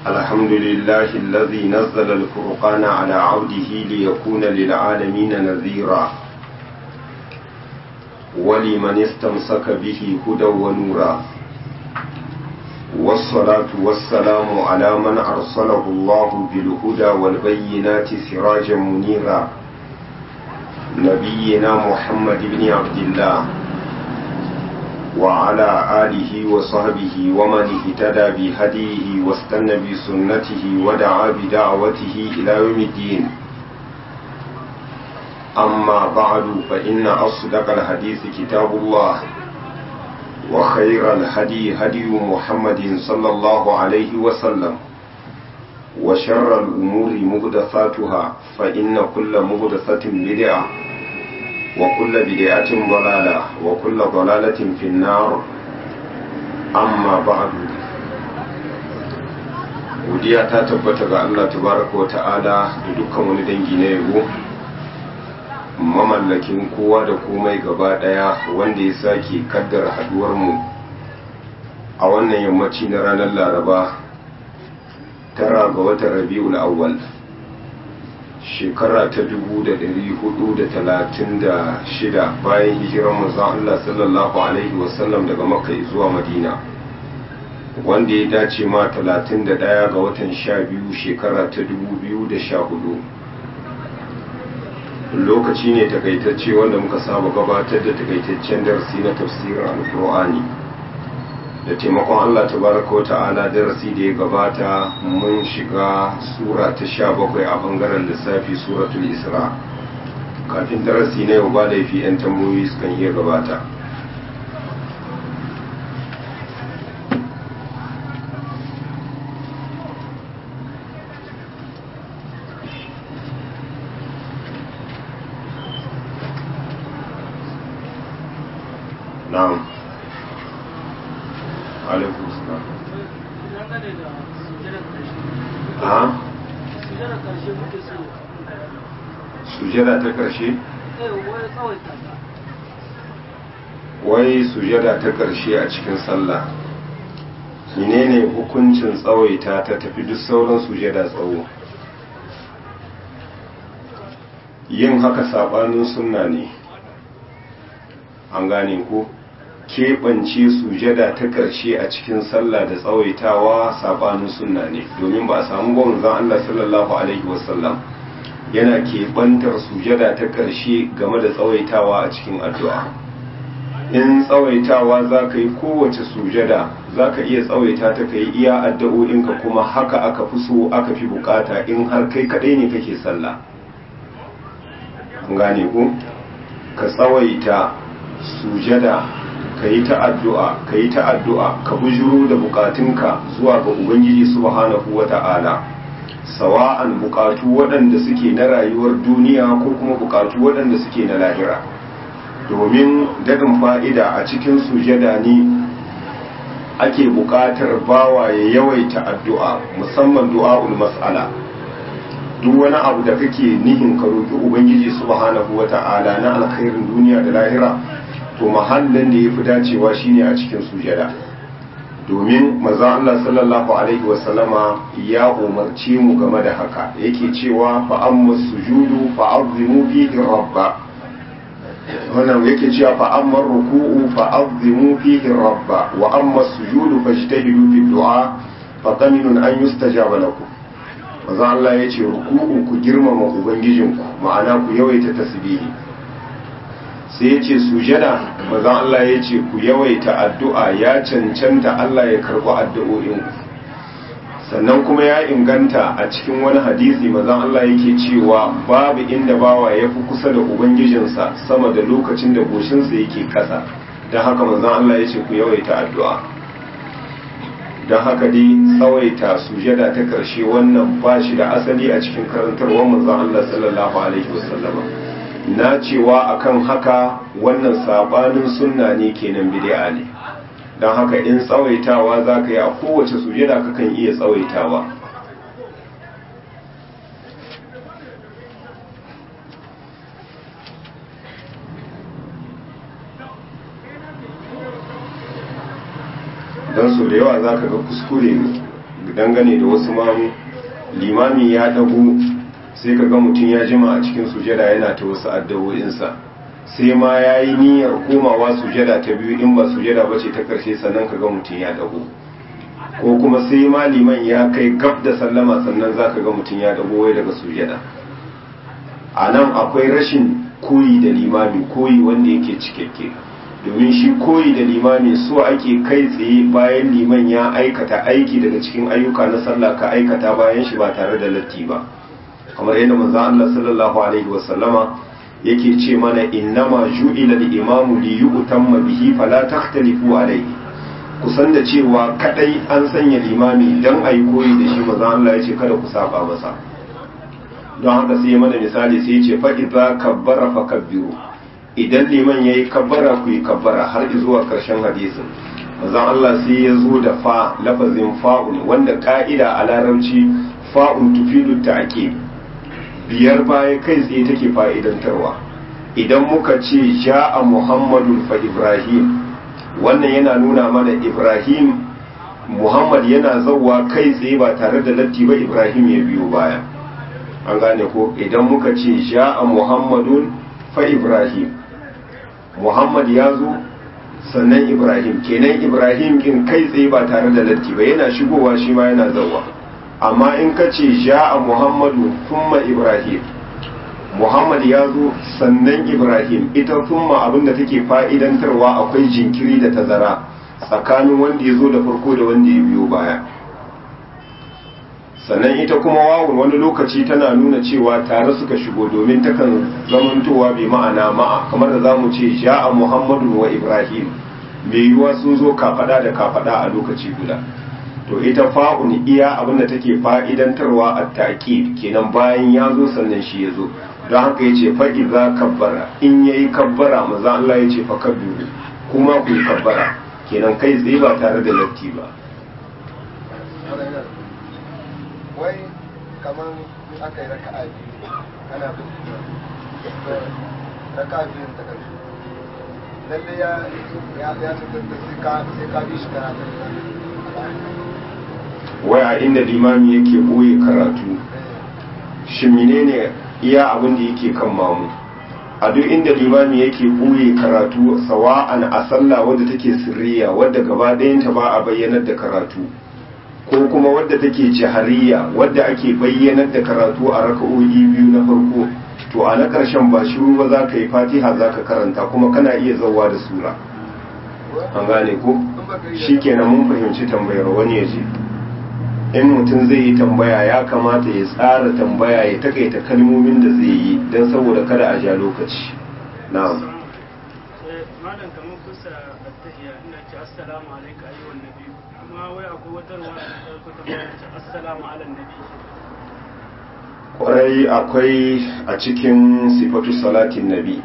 الحمد لله الذي نزل الفرقان على عبده ليكون للعالمين نذيرا ولمن استمسك به هدى ونورا والصلاة والسلام على من أرسله الله بالهدى والبينات سراجا منيرا نبينا محمد بن عبد الله وعلى آله وصحبه ومن اهتدى بهديه واستنى بسنته ودعا بدعوته إلى يوم الدين أما بعد فإن أصدق الحديث كتاب الله وخير الهدي هدي محمد صلى الله عليه وسلم وشر الأمور مهدثاتها فإن كل مهدثة بدعة وكل بدعة ضلالة وكل ضلالة في النار أما بعد godiya ta tabbata ga Allah tabaraka wa ta'ala da dukkan wani dangi na yabo mamallakin kowa da komai gaba daya wanda ya sake kaddara haduwar mu a wannan yammaci na ranar laraba tara ga watan rabi'ul awwal shekara ta dubu da dari hudu da talatin da shida bayan hijirar manzon Allah sallallahu alaihi wasallam daga makka zuwa madina wanda ya dace ma talatin da daya ga watan sha biyu shekara ta dubu biyu da sha hudu lokaci ne takaitacce wanda muka saba gabatar da takaitaccen darasi na tafsirin alkur'ani da taimakon Allah tabaraka wa ta'ala darasi da ya gabata mun shiga sura ta sha bakwai a bangaren lissafi suratul isra kafin darasi na yau ba laifi 'yan tambayoyi sukan iya gabata na'am alaikun salam a sujada ta karshe wai sujada ta karshe a cikin sallah menene hukuncin tsawaita ta tafi duk sauran sujada tsawo yin haka sabanin sunna ne an gane ko keɓance sujada ta ƙarshe a cikin sallah da tsawaitawa sabanin sunna ne domin ba a samu ba manzon Allah sallallahu alaihi wasallam yana keɓantar sujada ta ƙarshe game da tsawaitawa a cikin addu'a in tsawaitawa za ka yi kowace sujada za ka iya tsawaita ta ka yi iya addu'o'inka kuma haka aka fi so aka fi bukata in har kai kaɗai ne kake sallah an gane ku ka tsawaita sujada ka yi ta addu'a ka yi ta addu'a ka bujuro da bukatunka zuwa ga ubangiji subhanahu wa ta'ala sawa'an bukatu waɗanda suke na rayuwar duniya ko kuma bukatu waɗanda suke na lahira domin daɗin fa'ida a cikin sujada ne ake buƙatar bawa ya yawaita addu'a musamman du'a'ul mas'ala duk wani abu da kake nihin ka roƙi ubangiji subhanahu wa ta'ala na alkhairin duniya da lahira to mahallin da ya fi dacewa shine a cikin sujada domin maza Allah sallallahu alaihi wasallama ya umarci mu game da haka yake cewa fa amma sujudu fa azimu fihi rabba wannan yake cewa fa amma ruku'u fa azimu fihi rabba wa amma sujudu fajtahidu fi du'a fa qaminun an yustajaba lakum maza Allah yace ruku'u ku girmama ubangijinku ma'ana ku yawaita tasbihi sai ya ce sujada mazan Allah ya ce ku yawaita addu'a ya cancanta Allah ya karɓi addu'o'inku sannan kuma ya inganta a cikin wani hadisi mazan Allah yake cewa babu inda bawa ya fi kusa da ubangijinsa sama da lokacin da goshinsa yake ƙasa don haka mazan Allah ya ce ku yawaita addu'a don haka dai tsawaita sujada ta ƙarshe wannan ba shi da asali a cikin karantarwar mazan Allah sallallahu alaihi wasallama na cewa akan haka wannan sabanin sunna ne kenan bid'a ne don haka in tsawaitawa za ka yi a kowace sujada kakan iya tsawaitawa don su da yawa za ka ga kuskure dangane da wasu mamu limami ya dago sai ka ga mutum ya jima a cikin sujada yana ta wasu addawo'insa sai ma ya yi niyyar komawa sujada ta biyu in ba sujada ba ce ta ƙarshe sannan ka ga mutum ya dago ko kuma sai ma liman ya kai gab da sallama sannan za ka ga mutum ya dago wai daga sujada a nan akwai rashin koyi da limami koyi wanda yake cikakke domin shi koyi da limami so ake kai tsaye bayan liman ya aikata aiki daga cikin ayyuka na sallah ka aikata bayan shi ba tare da latti ba kamar yadda manzo Allah sallallahu alaihi wasallama yake ce mana innama ju'ila al-imamu li yu'tamma bihi fala takhtalifu alayhi kusan da cewa kadai an sanya limami dan ayi koyi da shi manzo Allah ya ce kada ku saba masa don haka sai mana misali sai ya ce fa idza kabbara fakabbiru idan liman yayi kabbara ku yi kabbara har zuwa karshen hadisin manzo Allah sai ya zo da fa lafazin fa'un wanda ka'ida a larabci fa'un tufidu ta'qib biyar baya kai tsaye take fa'idantarwa idan muka ce ja'a muhammadun fa ibrahim wannan yana nuna mana ibrahim muhammad yana zauwa kai tsaye ba tare da latti ba ibrahim ya biyo baya an gane ko idan muka ce ja'a muhammadun fa ibrahim muhammad ya zo sannan ibrahim kenan ibrahim kin kai tsaye ba tare da latti ba yana shigowa shi ma yana zauwa amma in ka ce ja'a muhammadu thumma ibrahim muhammad ya zo sannan ibrahim ita thumma abinda take fa'idantarwa akwai jinkiri da tazara tsakanin wanda ya zo da farko da wanda ya biyo baya sannan ita kuma wawun wani lokaci tana nuna cewa tare suka shigo domin takan zamantowa bai ma'ana ma'a kamar da zamu ce ja'a muhammadu wa ibrahim mai yiwuwa sun zo kafada da kafada a lokaci guda to ita fa'un iya abinda take fa'idantarwa a taƙi kenan bayan ya zo sannan shi ya zo don haka ya ce fa'i za kabbara in ya yi kabbara maza Allah ya ce fa kabbiru kuma ku yi kabbara kenan kai tsaye ba tare da latti ba wai kamar aka yi raka'a biyu ana bin raka'a biyun ta ƙarshe lalle ya ya ya tattata sai ka sai ka bi shi karatun wai a inda limami yake boye karatu shi menene iya abin da yake kan mamu a duk inda limami yake boye karatu sawa'an a sallah wadda take sirriya wadda gaba ɗayanta ba a bayyanar da karatu ko kuma wadda take jahariya wadda ake bayyanar da karatu a raka'o'i biyu na farko to a na ƙarshen ba shiru ba za ka yi fatiha za ka karanta kuma kana iya zauwa da sura an gane ko shi kenan mun fahimci tambayar wani ya ce in mutum zai yi tambaya ya kamata ya tsara tambaya ya takaita kalmomin da zai yi don saboda kada a ja lokaci na'am malam kamar kusa attahiya ina ce assalamu alaika ayyuhan nabi kuma wai akwai wata ruwa da ta ko tambaya ce assalamu ala nabi kwarai akwai a cikin sifatu salatin nabi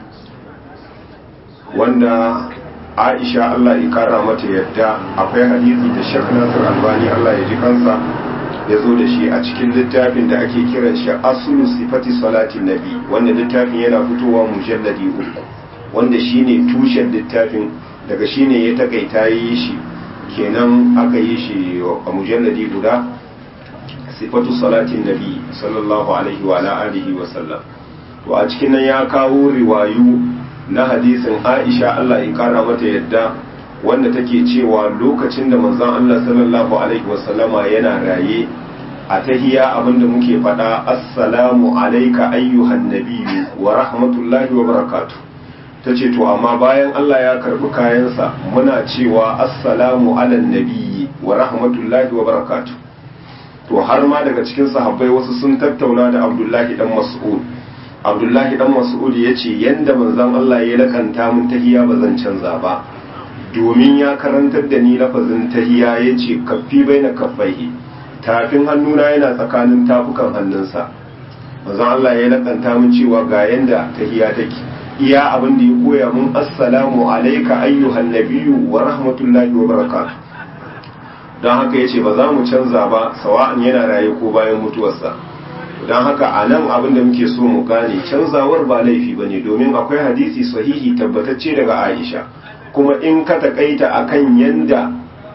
wanda aisha Allah ya kara mata yadda akwai hadisi da shek nasir albani Allah ya ji kansa ya zo da shi a cikin littafin da ake kiran shi asulu sifati salatin nabi wanda littafin yana fitowa mujalladi uku wanda shine tushen littafin daga shine ya takaita yi shi kenan aka yi shi a mujalladi guda sifatu salatin nabi sallallahu alaihi wa ala alihi wa sallam to a cikin nan ya kawo riwayu na hadisin Aisha Allah ya kara mata yadda wanda take cewa lokacin da manzon Allah sallallahu alaihi wa sallama yana raye a tahiya abinda muke faɗa assalamu alayka ayyuhan nabiyyu wa rahmatullahi wa barakatuh tace to amma bayan Allah ya karbi kayansa muna cewa assalamu alan nabiyyi wa rahmatullahi wa barakatuh to har ma daga cikin sahabbai wasu sun tattauna da Abdullahi dan Mas'ud Abdullahi dan Mas'ud ya ce yanda manzon Allah ya lakanta mun tahiya ba zan canza ba domin ya karantar da ni lafazin tahiya ya ce kaffi baina kaffaihi tafin hannuna yana tsakanin tafukan hannunsa manzon Allah ya lakanta mun cewa ga yanda tahiya take iya abin da ya koya mun assalamu alayka ayyuhan nabiyyu wa rahmatullahi wa barakatuh don haka ya ce ba za mu canza ba sawa'an yana raye ko bayan mutuwarsa don haka a nan abin da muke so mu gane canzawar ba laifi ba ne domin akwai hadisi sahihi tabbatacce daga aisha kuma in ka takaita a kan yanda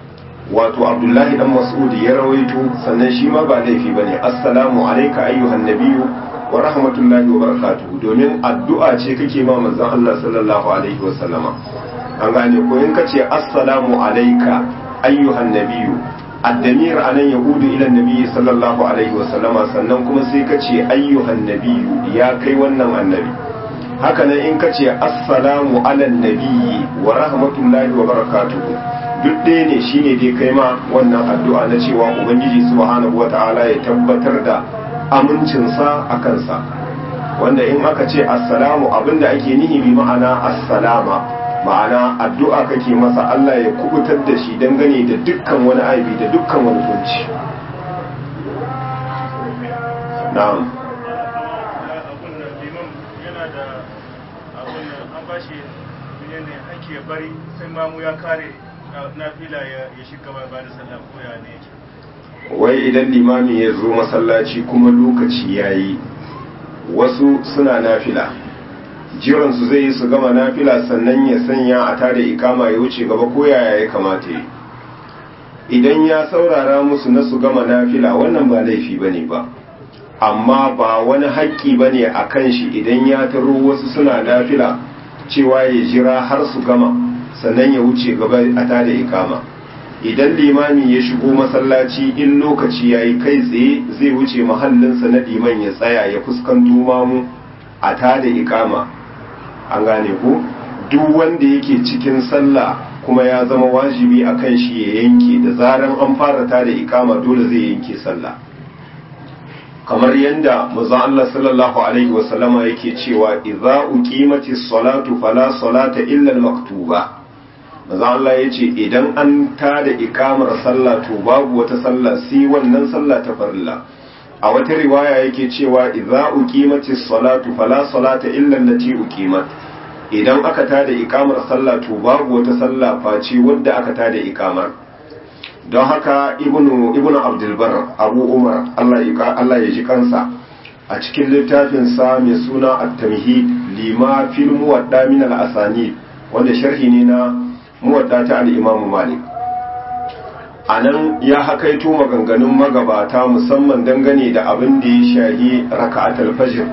wato abdullahi dan mas'ud ya rawaito sannan shi ma ba laifi bane assalamu alayka ayyuhan nabiyyu wa rahmatullahi wa barakatuhu domin addu'a ce kake ma manzon Allah sallallahu alaihi wa sallama an gane ko in kace assalamu alayka ayyuhan nabiyyu addamir anan yahudu ila nabiyyi sallallahu alaihi wa sallama sannan kuma sai kace ayyuhan nabiyyu ya kai wannan annabi haka nan in kace assalamu ala nabiyyi wa rahmatullahi wa barakatuhu duk ɗaya ne shine dai kai ma wannan addu'a na cewa ubangiji subhanahu wata'ala ya tabbatar da amincinsa a kansa wanda in aka ce assalamu abinda ake nihi bi ma'ana assalama ma'ana addu'a kake masa Allah ya kubutar da shi dangane da dukkan wani aibi da dukkan wani kunci na'am abun nan liman yana da abun nan an bashi ne ake bari sai mamu ya kare na fila ya shiga ba da sallah ko ya ne yake wai idan limami ya zo masallaci kuma lokaci ya yi wasu suna nafila jiransu zai yi su gama nafila sannan ya sanya a tada ikama ya wuce gaba ko yaya ya kamata yi idan ya saurara musu na su gama nafila wannan ba laifi ba ne ba amma ba wani haƙƙi ba ne a kan shi idan ya taro wasu suna nafila cewa ya jira har su gama sannan ya wuce gaba a tada ikama idan limami ya shigo masallaci in lokaci ya yi kai tsaye zai wuce mahallinsa na liman ya tsaya ya fuskanto mamu a tada ikama an gane ko duk wanda yake cikin sallah kuma ya zama wajibi a kan shi ya yanke da zaran an fara tada ikama dole zai yanke sallah kamar yadda manzon Allah sallallahu alaihi wasallama yake cewa idza uqimatis salatu fala salata illa al-maktuba maza Allah ya ce idan an tada ikamar sallah to babu wata sallah sai wannan sallah ta farilla a wata riwaya yake cewa idza uqimatis salatu fala salata illa allati uqimat idan aka tada ikamar sallah to babu wata sallah face wadda aka tada ikamar don haka ibnu ibnu abdul bar abu umar Allah ya Allah ya ji kansa a cikin littafin sa mai suna at-tamhid lima fil muwadda min al-asanid wanda sharhi ne na muwadda ta al'imamu malik a nan ya hakaito maganganun magabata musamman dangane da abin da ya shahi raka'atul fajr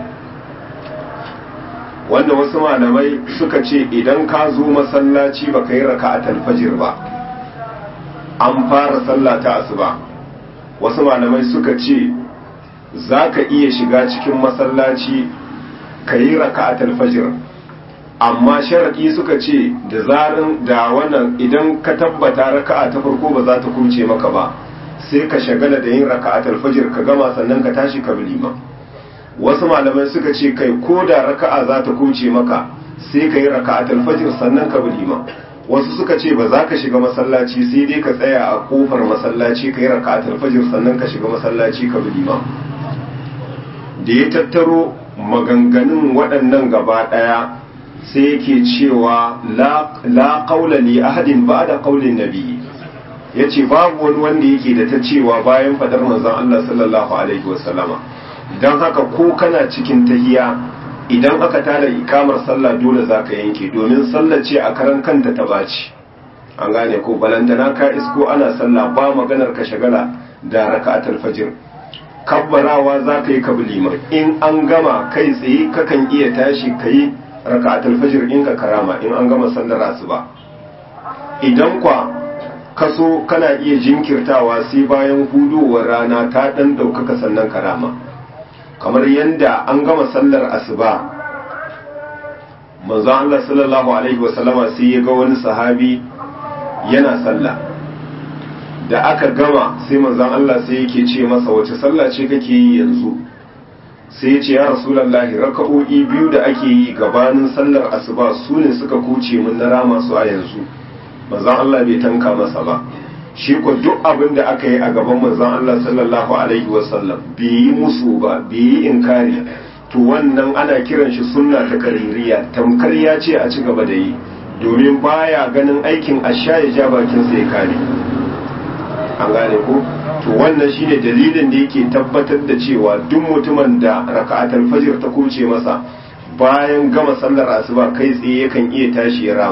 wanda wasu malamai suka ce idan ka zo masallaci ba ka yi raka'atul fajr ba an fara sallah ta asuba wasu malamai suka ce za ka iya shiga cikin masallaci ka yi raka'atul fajr amma sharaɗi suka ce da zarin da wannan idan ka tabbata raka'a ta farko ba za ta kuce maka ba sai ka shagala da yin raka'atul fajr ka gama sannan ka tashi ka bi liman wasu malamai suka ce kai ko da raka'a za ta kuce maka sai ka yi raka'atul fajr sannan ka bi liman wasu suka ce ba za ka shiga masallaci sai dai ka tsaya a kofar masallaci ka yi raka'atul fajr sannan ka shiga masallaci ka bi liman da ya tattaro maganganun waɗannan gaba ɗaya sai yake cewa la qaula li ahadin ba'da qaulin nabi yace babu wani wanda yake da ta cewa bayan fadar manzon Allah sallallahu alaihi wasallama dan haka ko kana cikin tahiya idan aka tada ikamar sallah dole zaka yanke domin sallah ce a karan kanta ta baci an gane ko balantana ka isko ana sallah ba maganar ka shagala da raka'atul fajr kabbarawa zaka yi kablima in an gama kai tsaye kakan iya tashi kai raka'atul fajr in ka karama in an gama sallar asuba idan kwa kaso kana iya jinkirtawa sai bayan hudowar rana ta dan daukaka sannan karama kamar yanda an gama sallar asuba manzo Allah sallallahu alaihi wasallama sai ya ga wani sahabi yana sallah da aka gama sai manzon Allah sai yake ce masa wace sallah ce kake yi yanzu sai ya ce ya rasulallahi raka'o'i biyu da ake yi gabanin sallar asuba su ne suka kuce min na rama su a yanzu manzon Allah bai tanka masa ba shi ko duk abin da aka yi a gaban manzon Allah sallallahu alaihi wasallam bai yi musu ba bai yi inkari to wannan ana kiran shi sunna ta kaririya tamkar ya ce a ci gaba da yi domin baya ganin aikin asha ya ja bakin sa ya kare an gane ko to wannan shine dalilin da yake tabbatar da cewa duk mutumin da raka'atul fajr ta kuce masa bayan gama sallar asuba kai tsaye yakan iya tashi ya rama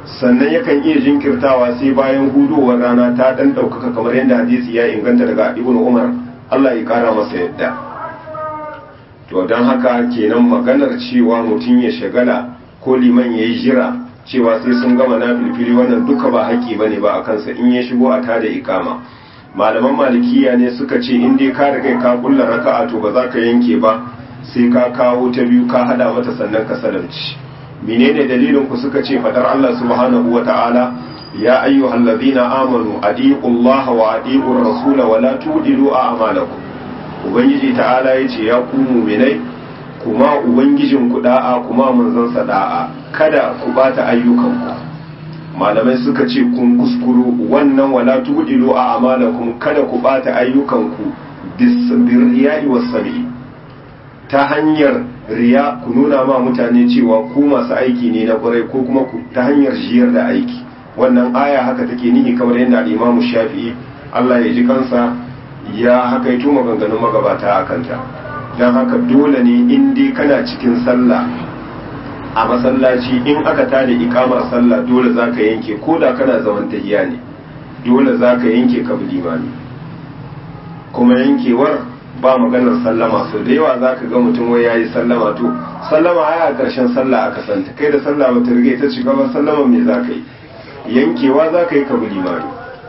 sannan yakan iya jinkirtawa sai bayan hudowar rana ta dan ɗaukaka kamar yadda hadisi ya inganta daga ibnu umar Allah ya kara masa yadda to don haka kenan maganar cewa mutum ya shagala ko liman ya yi jira cewa sai sun gama na filfili wannan duka ba haƙƙi ba ne ba a kansa in ya shigo a tada ikama malaman malikiya ne suka ce in dai ka riga ka kulla raka'a to ba za ka yanke ba sai ka kawo ta biyu ka hada mata sannan ka salamci menene dalilin ku suka ce fadar Allah subhanahu wa ta'ala ya ayyuhal ladina amanu adiqullaha wa adiqur rasula wa la tudilu a'malakum ubangiji ta'ala yace ya ku mu'minai kuma ubangijin ku da'a kuma manzon sa da'a kada ku bata ayyukanku malamai suka ce kun kuskuru wannan wala tudilu a'malakum kada ku bata ayyukanku bisirriya'i was-sami ta hanyar riya ku nuna ma mutane cewa ku masu aiki ne na kwarai ko kuma ta hanyar jiyar da aiki wannan aya haka take nihi kamar yadda al-Imam Shafi'i Allah ya ji kansa ya haka yi tuma maganganun magabata a kanta don haka dole ne in dai kana cikin sallah a masallaci in aka tada ikamar sallah dole za ka yanke ko da kana zaman tahiya ne dole za ka yanke ka bi limami kuma yankewar ba maganar sallama so da yawa za ka ga mutum wai yayi sallama to sallama ai a ƙarshen sallah aka santa kai da sallah ba ta rige ta shiga ba sallama me za ka yi yankewa za ka yi ka bi limami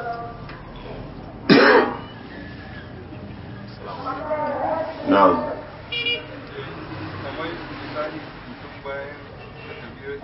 na'am kamar misali mutum bayan da tafiyar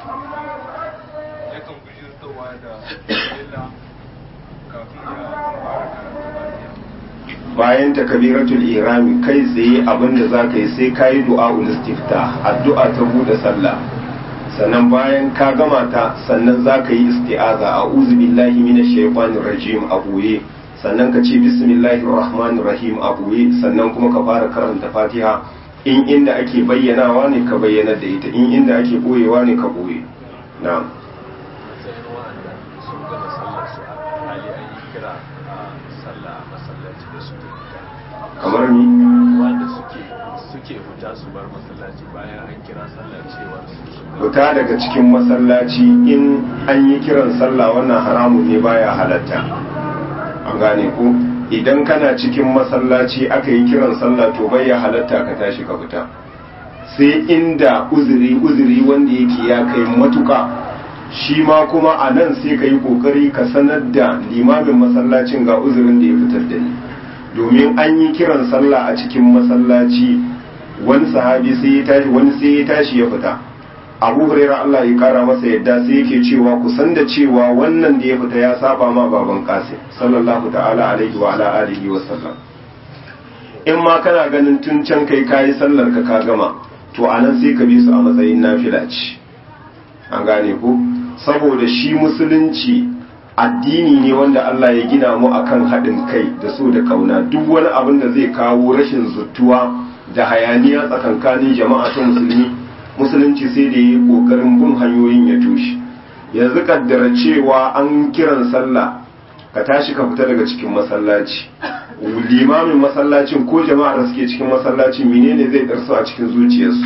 yakan bujirtowa da illa kafin ya fara karanta fatiha bayan takabiratul irami kai tsaye abinda za ka yi sai ka yi du'a'ul istifta addu'a ta bude sallah sannan bayan ka gama ta sannan za ka yi isti'aza a'udhu billahi minash shaitanir rajim a boye sannan ka ce bismillahir rahmanir rahim a boye sannan kuma ka fara karanta fatiha in inda ake bayyanawa ne ka bayyana da ita in inda ake boyewa ne ka boye na'am matsayin wa'anda sun gama sallar su a hali an yi kira a sallah a masallaci da suke fita kamar ni wanda suke suke fita su bar masallaci bayan an kira sallar cewar su sun gama fita daga cikin masallaci in an yi kiran sallah wannan haramun ne baya halatta an gane ko idan kana cikin masallaci aka yi kiran sallah to bai ya halatta ka tashi ka fita sai inda uzuri uzuri wanda yake ya kai matuka shi ma kuma a nan sai ka yi kokari ka sanar da limamin masallacin ga uzurin da ya fitar da ni domin an yi kiran sallah a cikin masallaci wani sahabi sai ya tashi wani sai ya tashi ya fita abu hurairah Allah ya kara masa yadda sai yake cewa ku san da cewa wannan da ya fita ya saba ma baban qasim sallallahu ta'ala alaihi wa ala alihi wa sallam in ma kana ganin tun can kai kayi sallar ka ka gama to anan sai ka bi su a matsayin nafila ce an gane ko saboda shi musulunci addini ne wanda Allah ya gina mu akan haɗin kai da so da kauna duk wani abin da zai kawo rashin zuttuwa da hayaniya tsakankanin jama'a ta musulmi musulunci sai da yi kokarin bin hanyoyin ya tushe yanzu kaddara cewa an kiran sallah ka tashi ka fita daga cikin masallaci limamin masallacin ko jama'ar da suke cikin masallacin menene zai darsu a cikin zuciyarsu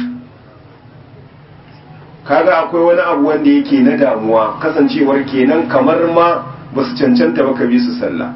kaga akwai wani abu wanda yake na damuwa kasancewar kenan kamar ma ba su cancanta ba ka bi su sallah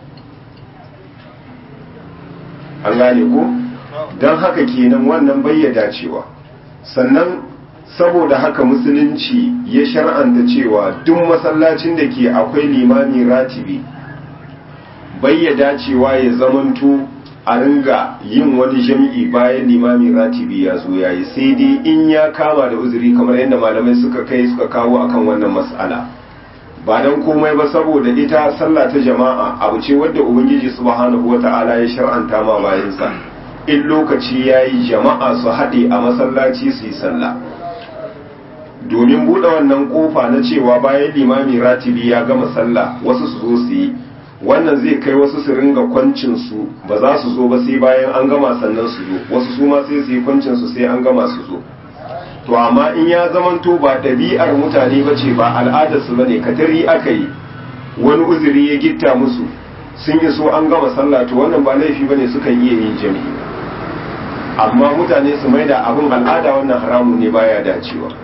an gane ko don haka kenan wannan bayyada cewa sannan saboda haka musulunci ya shar'anta cewa duk masallacin da ke akwai limami ratibi bayyada cewa ya zamanto a ringa yin wani jam'i bayan limami ratibi ya zo ya yi sai dai in ya kama da uzuri kamar yadda malamai suka kai suka kawo akan wannan mas'ala ba don komai ba saboda ita sallah ta jama'a abu ce wadda ubangiji subhanahu wata'ala ya shar'anta ma bayansa in lokaci ya yi jama'a su haɗe a masallaci su yi sallah domin buɗe wannan ƙofa na cewa bayan limami ratibi ya gama sallah wasu su zo su yi wannan zai kai wasu su ringa kwancin su ba za su zo ba sai bayan an gama sannan su zo wasu su ma sai su yi kwancin su sai an gama su zo to amma in ya zamanto ba ɗabi'ar mutane ba ce ba al'adar su bane katari aka yi wani uzuri ya gitta musu sun yi so an gama sallah to wannan ba laifi bane sukan iya yin jami'i amma mutane su maida abin al'ada wannan haramun ne baya dacewa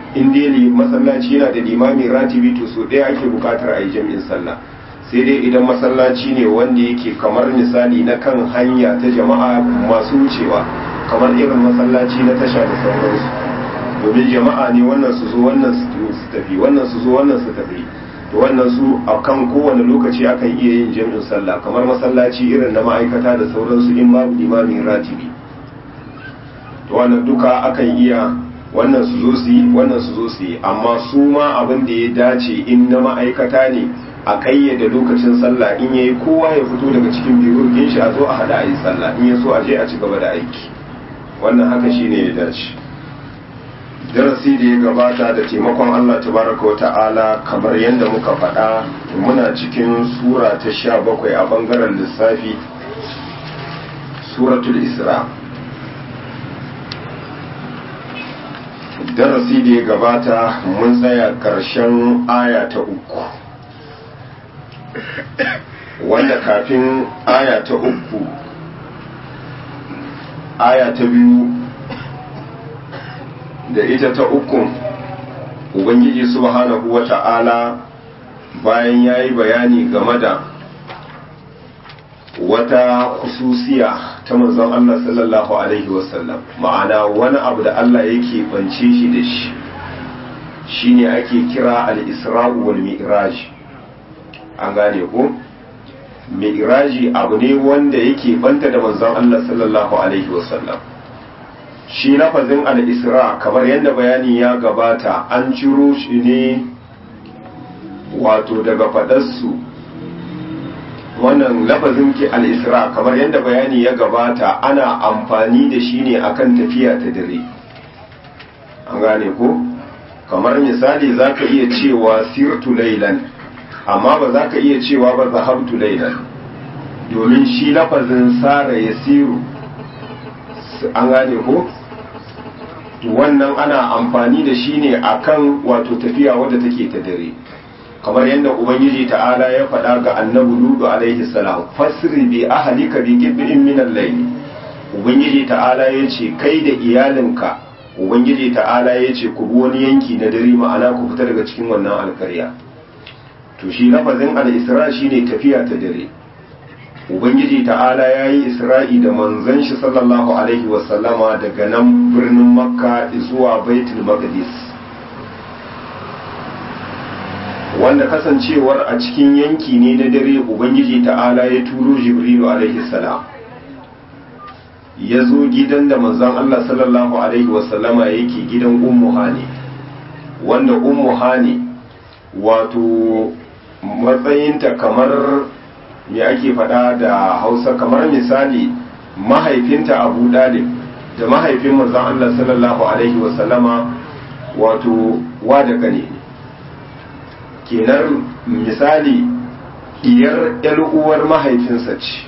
in dai masallaci yana da limami ratibi to so ɗaya ake buƙatar a yi jami'in sallah sai dai idan masallaci ne wanda yake kamar misali na kan hanya ta jama'a masu wucewa kamar irin masallaci na tasha da sauransu domin jama'a ne wannan su zo wannan su tafi wannan su zo wannan su tafi to wannan su a kan kowane lokaci akan iya yin jami'in sallah kamar masallaci irin na ma'aikata da sauransu in babu limamin ratibi to wannan duka akan iya wannan su zo su yi wannan su zo su yi amma su ma abin da ya dace in na ma'aikata ne a kayyade lokacin sallah in yayi kowa ya fito daga cikin biyurgin shi a zo a hada a yi sallah in ya so a je a ci gaba da aiki wannan haka shine ya dace darasi da ya gabata da taimakon Allah tabaraka wa ta'ala kamar yadda muka faɗa muna cikin sura ta sha bakwai a ɓangaren lissafi suratul isra darasi da ya gabata mun tsaya ƙarshen aya ta uku wanda kafin aya ta uku aya ta biyu da ita ta uku ubangiji subhanahu wa ta'ala bayan ya yi bayani game da wata kususiya ta manzon Allah sallallahu Alaihi wasallam ma'ana wani abu da Allah yake bance shi da shi shine ake kira al-isra'u wal mi'raj an gane ko mi'raji abu ne wanda yake banta da manzon Allah sallallahu Alaihi wasallam shi lafazin al-isra kamar yadda bayani ya gabata an ciro shi ne wato daga fadarsu wannan lafazin ki al-isra kamar yadda bayani ya gabata ana amfani da shi ne akan tafiya ta dare an gane ko kamar misali zaka iya cewa sirtu laylan amma ba za ka iya cewa ba zahabtu laylan domin shi lafazin sara ya siru an gane ko wannan ana amfani da shi ne akan wato tafiya wadda take ta dare kamar yadda ubangiji ta'ala ya faɗa ga annabi ludu alaihi salam fasri bi ahlika bi qib'in min al-layl ubangiji ta'ala ya ce kai da iyalinka ubangiji ta'ala ya ce ku bi wani yanki na dare ma'ana ku fita daga cikin wannan alkarya to shi lafazin al-isra shine tafiya ta dare ubangiji ta'ala ya yi isra'i da manzon shi sallallahu alaihi wasallama daga nan birnin makka zuwa baitul maqdis wanda kasancewar a cikin yanki ne na dare ubangiji ta'ala ya turo jibrilu alaihi salam ya zo gidan da manzon allah sallallahu alaihi wasallama yake gidan ummu hani wanda ummu hani wato matsayinta kamar me ake faɗa da hausa kamar misali mahaifinta abu dalib da mahaifin manzon Allah sallallahu alaihi wasallama wato wa da kane kenan misali iyar uwar mahaifinsa ce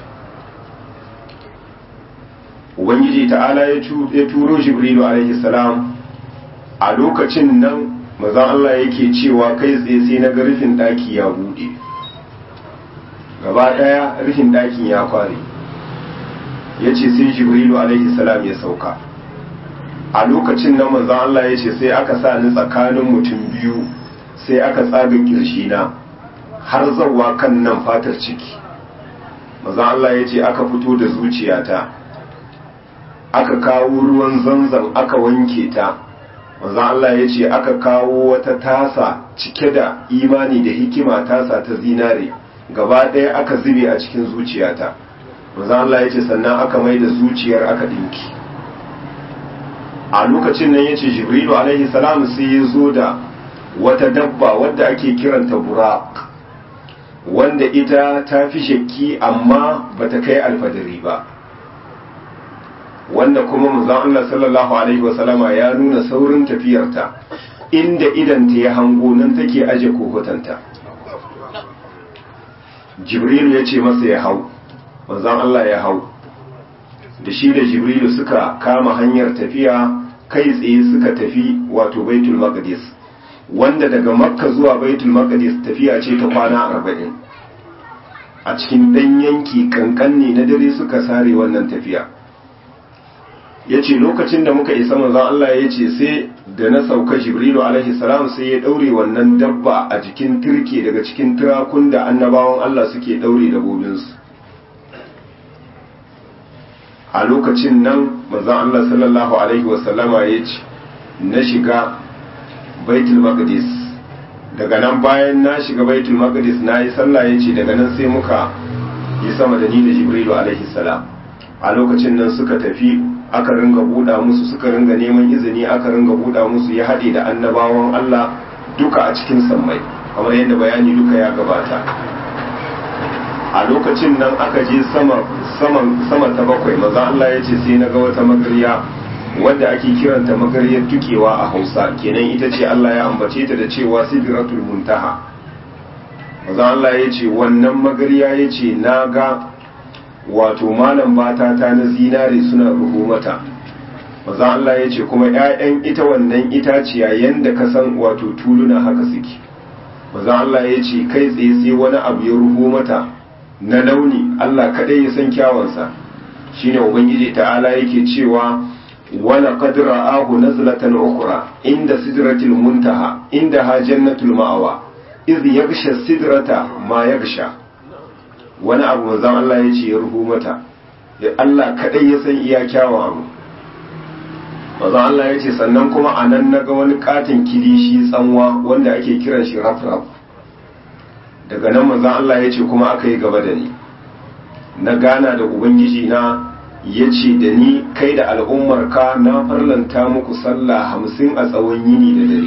ubangiji ta'ala ya turo jibrilu alaihi salam a lokacin nan manzon Allah yake cewa kai tsaye sai na ga rufin ɗaki ya buɗe gaba ɗaya rufin ɗakin ya kware ya ce sai jibrilu alaihi salam ya sauka a lokacin nan manzon Allah ya ce sai aka sa ni tsakanin mutum biyu sai aka tsaga na har zawa kan nan fatar ciki manzon Allah ya ce aka fito da zuciyata aka kawo ruwan zanzan aka wanke ta manzon Allah ya ce aka kawo wata tasa cike da imani da hikima tasa ta zinare gaba ɗaya aka zube a cikin zuciyata manzon Allah ya ce sannan aka mai da zuciyar aka dinki a lokacin nan ya ce jibrilu alaihi salam sai ya zo da wata dabba wadda ake kiranta burak wanda ita ta fi shakki amma bata kai alfadari ba wanda kuma manzon Allah sallallahu alaihi wasallama ya nuna saurin tafiyarta inda idanta ya hango nan take aje kohotanta jibril ya ce masa ya hau manzon Allah ya hau da shi da jibrilu suka kama hanyar tafiya kai tsaye suka tafi wato baitul maqdis wanda daga makka zuwa baitul maqdis tafiya ce ta kwana arba'in a cikin ɗan yanki kankan ne na dare suka sare wannan tafiya ya ce lokacin da muka isa manzon Allah ya ce sai da na sauka jibrilu alaihi salam sai ya daure wannan dabba a jikin turke daga cikin turakun da annabawan Allah suke daure dabobinsu a lokacin nan manzon Allah sallallahu alaihi wasallama ya ce na shiga baitul maqdis daga nan bayan na shiga baitul maqdis na yi sallah ya ce daga nan sai muka yi sama da ni da jibrilu alaihi salam a lokacin nan suka tafi aka ringa buɗa musu suka ringa neman izini aka ringa buɗa musu ya haɗe da annabawan Allah duka a cikin sammai kamar yadda bayani duka ya gabata a lokacin nan aka je sama sama ta bakwai maza Allah ya ce sai na ga wata magarya wadda ake kiranta magaryar tukewa a Hausa kenan ita ce Allah ya ambace ta da cewa sidratul muntaha maza Allah ya ce wannan magarya ya ce na ga wato malam bata ta na zinare suna ruhu mata maza Allah ya ce kuma 'ya'yan ita wannan itaciya yanda ka san wato tuluna haka suke maza Allah ya ce kai tsaye sai wani abu ya ruhu mata na launi Allah kadai ya san kyawansa shine ubangiji ta'ala yake cewa wala qad ra'ahu nazlatan ukhra inda sidratil muntaha inda ha jannatul ma'awa iz yaghsha sidrata ma yaghsha wani abu manzon Allah ya ce ya ruhu mata Allah kadai ya san iya kyawun abu manzon Allah ya ce sannan kuma anan naga wani katin kilishi tsanwa wanda ake kiran shi rafraf daga nan manzon Allah ya ce kuma aka yi gaba da ni na gana da ubangiji na ya ce da ni kai da al'ummarka na farlanta muku sallah hamsin a tsawon yini da dare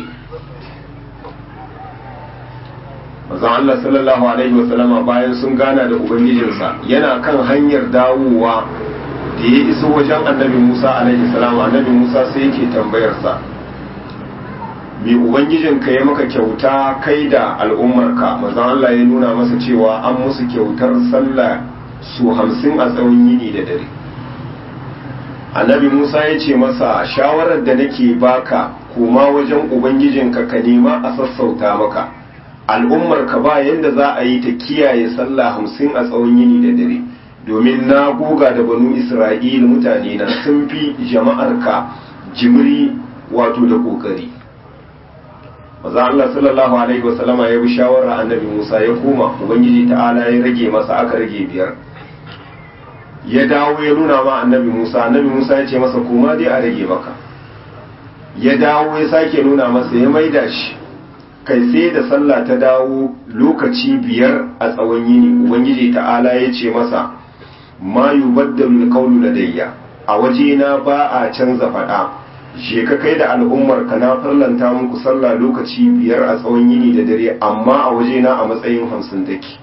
manzon Allah sallallahu alaihi wasallama bayan sun gana da ubangijinsa yana kan hanyar dawowa da ya iso wajen annabi Musa alaihi salam annabi Musa sai yake tambayarsa me ubangijinka ya maka kyauta kai da al'ummarka manzon Allah ya nuna masa cewa an musu kyautar sallah su hamsin a tsawon yini da dare annabi Musa ya ce masa shawarar da nake baka koma wajen ubangijinka ka nema a sassauta maka al'ummar ka ba yadda za a yi ta kiyaye sallah hamsin a tsawon yini da dare domin na goga da banu isra'il mutane na sun fi jama'ar ka jimri wato da kokari maza Allah sallallahu alaihi wasallama ya bi shawara annabi Musa ya koma ubangiji ta'ala ya rage masa aka rage biyar ya dawo ya nuna ma annabi Musa annabi Musa ya ce masa koma dai a rage maka ya dawo ya sake nuna masa ya maida shi kai sai da sallah ta dawo lokaci biyar a tsawon yini ubangiji ta'ala ya ce masa ma yubaddalu alqawlu ladayya a waje na ba a canza fada je ka kai da al'ummar ka na farlanta muku sallah lokaci biyar a tsawon yini da dare amma a waje na a matsayin hamsin take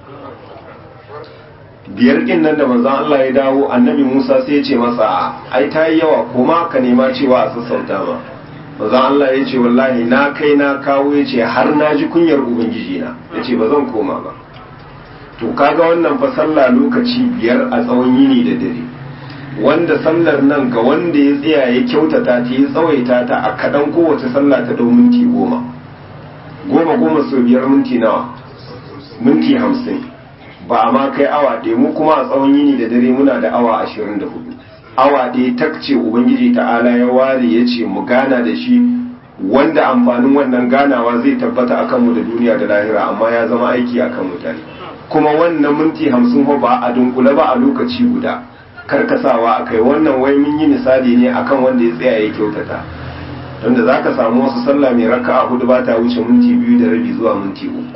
biyar kin nan da manzon Allah ya dawo annabi Musa sai ya ce masa ai ta yi yawa kuma ka nema cewa a sassauta ma manzon Allah ya ce wallahi na kai na kawo ya ce har na ji kunyar ubangiji na ya ce ba zan koma ba to kaga wannan fa sallah lokaci biyar a tsawon yini da dare wanda sallar nan ga wanda ya tsaya ya kyautata ta ya tsawaita ta a kaɗan kowace sallah ta dau minti goma goma goma sau biyar minti nawa minti hamsin ba a ma kai awa ɗaya mu kuma a tsawon yini da dare muna da awa ashirin da hudu awa ɗaya takce ubangiji ta'ala ya ware ya ce mu gana da shi wanda amfanin wannan ganawa zai tabbata a kanmu da duniya da lahira amma ya zama aiki a kan mutane kuma wannan minti hamsin ba a dunkule ba a lokaci guda karkasawa a kai wannan wai mun yi misali ne akan wanda ya tsaya ya kyautata wanda za ka samu wasu sallah mai raka a hudu ba ta wuce minti biyu da rabi zuwa minti uku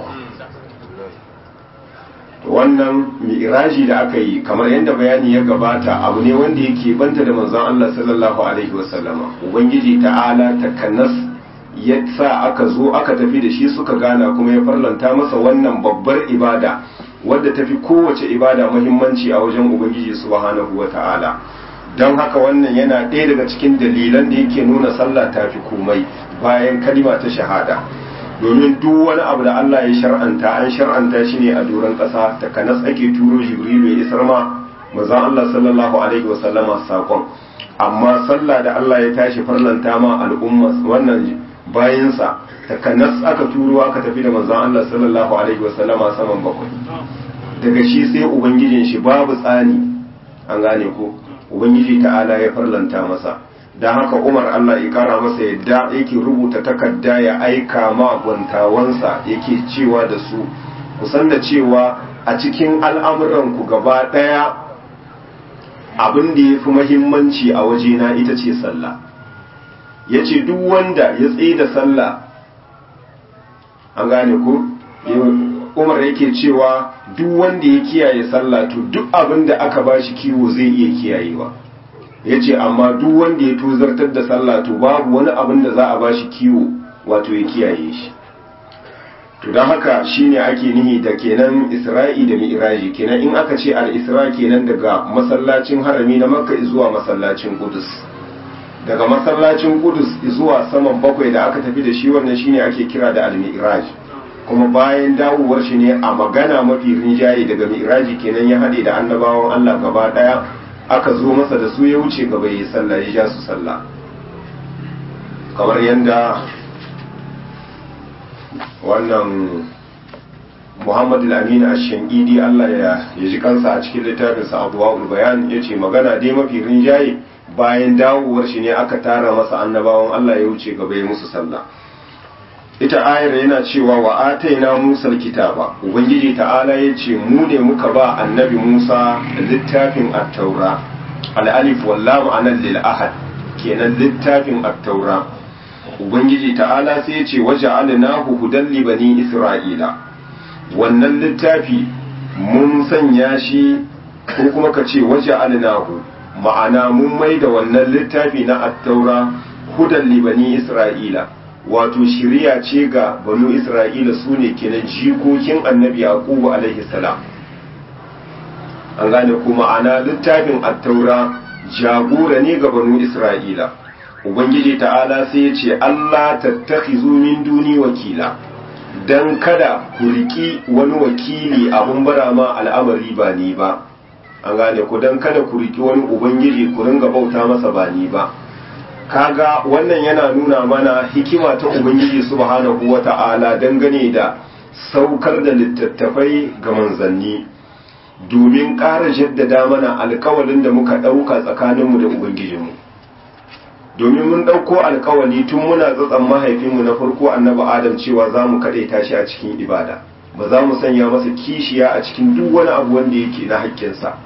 wannan mi'raji da aka yi kamar yadda bayani ya gabata abu ne wanda yake banta da manzon Allah sallallahu alaihi wasallama ubangiji ta'ala takanas ya sa aka zo aka tafi da shi suka gana kuma ya farlanta masa wannan babbar ibada wadda tafi kowace ibada muhimmanci a wajen ubangiji subhanahu wata'ala don haka wannan yana ɗaya daga cikin dalilan da yake nuna sallah ta fi komai bayan kalima ta shahada domin duk wani abu da Allah ya shar'anta an shar'anta shi ne a doron ƙasa ta kanas ake turo jibrilu ya isar ma manzon Allah sallallahu alaihi wasallama sakon amma sallah da Allah ya tashi farlanta ma al'umma wannan bayansa ta kanas aka turo aka tafi da manzon Allah sallallahu alaihi wasallama saman bakwai daga shi sai ubangijin shi babu tsani an gane ko ubangiji ta'ala ya farlanta masa don haka umar allah ya kara masa yadda yake rubuta takarda ya aika ma gwantawansa yake cewa da su kusan da cewa a cikin al'amuranku gaba ɗaya abin da ya fi mahimmanci a wajena ita ce sallah ya ce duk wanda ya tsaye da sallah an gane ku umar yake cewa duk wanda ya kiyaye sallah to duk abin da aka ba shi kiwo zai iya kiyayewa ya ce amma duk wanda ya tozartar da sallah to babu wani abin da za a ba shi kiwo wato ya kiyaye shi to don haka shine ake nihi da kenan isra'i da mi'raji kenan in aka ce al-isra kenan daga masallacin harami na makka zuwa masallacin kudus daga masallacin kudus zuwa saman bakwai da aka tafi da shi wannan shine ake kira da al-mi'raj kuma bayan dawowar shi ne a magana mafi rinjaye daga mi'raji kenan ya haɗe da annabawan Allah gaba ɗaya aka zo masa da su ya wuce gaba yi sallah ya ja su sallah kamar yadda wannan Muhammad al-Amin ash-Shankidi Allah ya ji kansa a cikin littafinsa Adwaul Bayan yace magana dai mafi rinjaye bayan dawowar shi ne aka tara masa annabawan Allah ya wuce gaba ya musu sallah ita ayar yana cewa wa ataina Musa kitaba ubangiji ta'ala yace mu ne muka ba annabi Musa littafin at-taura al-alif wal lam anan lil ahad kenan littafin at-taura ubangiji ta'ala sai yace waja'alnahu hudan li bani isra'ila wannan littafi mun sanya shi ko kuma ka ce waja'alnahu ma'ana mun mai da wannan littafi na at-taura hudan li bani isra'ila wato shiriya ce ga banu isra'ila su ne kenan jikokin annabi yaqubu alaihi salam an gane kuma ana littafin attaura jagora ne ga banu isra'ila ubangiji ta'ala sai ya ce allah tattakhizu min duni wakila dan kada ku riki wani wakili abun bara ma al'amari ba ni ba an gane ku dan kada ku riki wani ubangiji ku ringa bauta masa ba ni ba kaga wannan yana nuna mana hikima ta ubangiji subhanahu wata'ala dangane da saukar da littattafai ga manzanni domin ƙara jaddada mana alkawalin da muka ɗauka tsakaninmu da ubangijinmu domin mun ɗauko alkawali tun muna tsatsan mahaifinmu na farko annabi adam cewa za mu kaɗaita shi a cikin ibada ba za mu sanya masa kishiya a cikin duk wani abu wanda yake na haƙƙinsa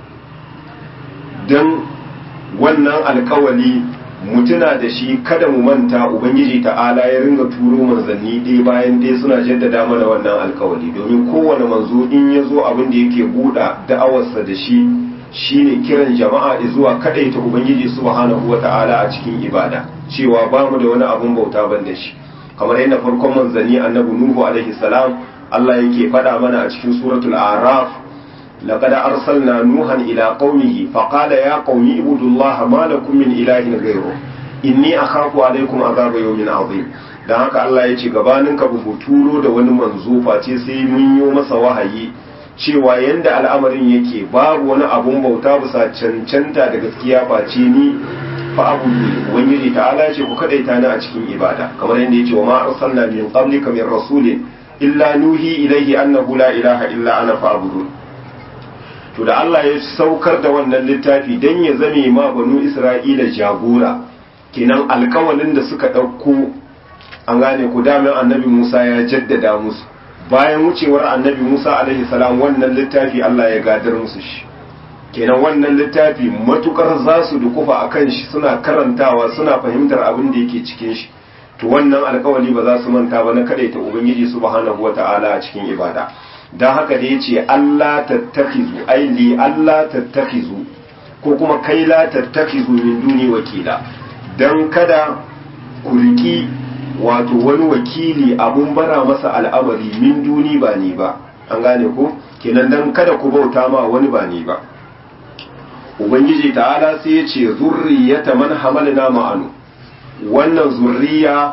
don wannan alkawali mutuna da shi kada mu manta ubangiji ta'ala ya ringa turo manzanni ɗaya bayan ɗaya suna jaddada mana wannan alkawali domin kowane manzo in ya zo abin da yake buɗa da'awarsa da shi shine kiran jama'a zuwa kaɗaita ubangiji subhanahu wa ta'ala a cikin ibada cewa ba mu da wani abin bauta ban da shi kamar yadda farkon manzanni annabi nuhu alaihi salam Allah yake faɗa mana a cikin suratul araf لقد أرسلنا نوحا إلى قومه فقال يا قوم اعبدوا الله ما لكم من إله غيره إني أخاف عليكم عذاب يوم عظيم dan haka Allah ya ce gabanin ka bu turo da wani manzo face sai mun yi masa wahayi cewa yanda al'amarin yake babu wani abun bauta bisa cancanta da gaskiya face ni fa abudu ubangiji ta'ala ce ku kadaita ni a cikin ibada kamar yadda yace wa ma arsalna min qablika min rasulin illa nuhi ilayhi annahu la ilaha illa ana fa'budu to da Allah ya saukar da wannan littafi don ya zame ma banu Isra'ila jagora kenan alkawalin da suka ɗauko an gane ku damin annabi Musa ya jaddada musu bayan wucewar annabi Musa alaihi salam wannan littafi Allah ya gadar musu shi kenan wannan littafi matukar za su dukufa a kan shi suna karantawa suna fahimtar abin da yake cikin shi to wannan alkawali ba za su manta ba na kadaita ubangiji subhanahu wata'ala a cikin ibada don haka da ya ce Allah tattakizu ai li Allah tattakizu ko kuma kai la tattakizu min duni wakila don kada ku riki wato wani wakili abun bara masa al'amari min duni ba ni ba an gane ko kenan don kada ku bauta ma wani ba ni ba ubangiji ta'ala sai ya ce zurriyata man hamalna ma'anu wannan zurriya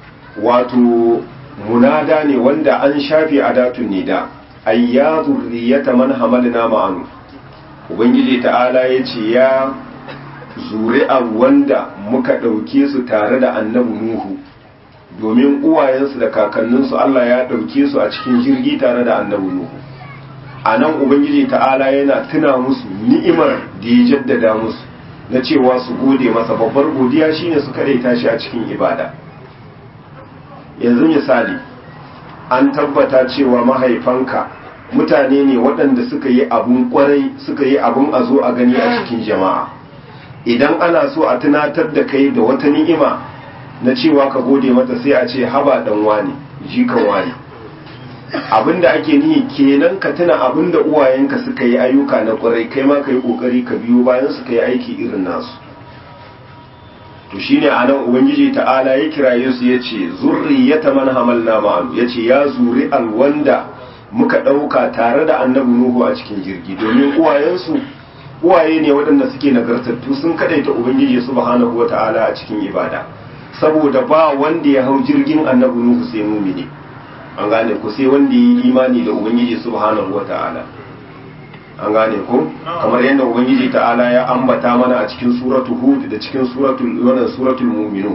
wato munada ne wanda an shafe adatun nida ay ya zurriyata man hamalna ma'anu ubangiji ta'ala ya ce ya zuri'a wanda muka ɗauke su tare da annabi nuhu domin uwayensu da kakanninsu Allah ya ɗauke su a cikin jirgi tare da annabi nuhu a nan ubangiji ta'ala yana tuna musu ni'imar da ya jaddada musu na cewa su gode masa babbar godiya shine su kadaita shi a cikin ibada yanzu misali an tabbata cewa mahaifanka mutane ne waɗanda suka yi abun kwarai suka yi abun a zo a gani a cikin jama'a idan ana so a tunatar da kai da wata ni'ima na cewa ka gode mata sai a ce haba dan wani jikan wani abinda ake nihi kenan ka tuna abinda uwayenka suka yi ayyuka na kwarai kai ma ka yi kokari ka biyo bayan su ka yi aiki irin nasu to shine anan ubangiji ta'ala ya kiraye su yace zurriyata man hamalna ma'alu yace ya zuri alwanda muka dauka tare da annabi nuhu a cikin jirgi domin uwayensu uwaye ne waɗanda suke nagartattu sun kadaita ubangiji subhanahu wata'ala a cikin ibada saboda ba wanda ya hau jirgin annabi nuhu sai mumini an gane ku sai wanda ya yi imani da ubangiji subhanahu wata'ala an gane ko kamar yadda ubangiji ta'ala ya ambata mana a cikin suratul hud da cikin suratul wannan suratul mu'minun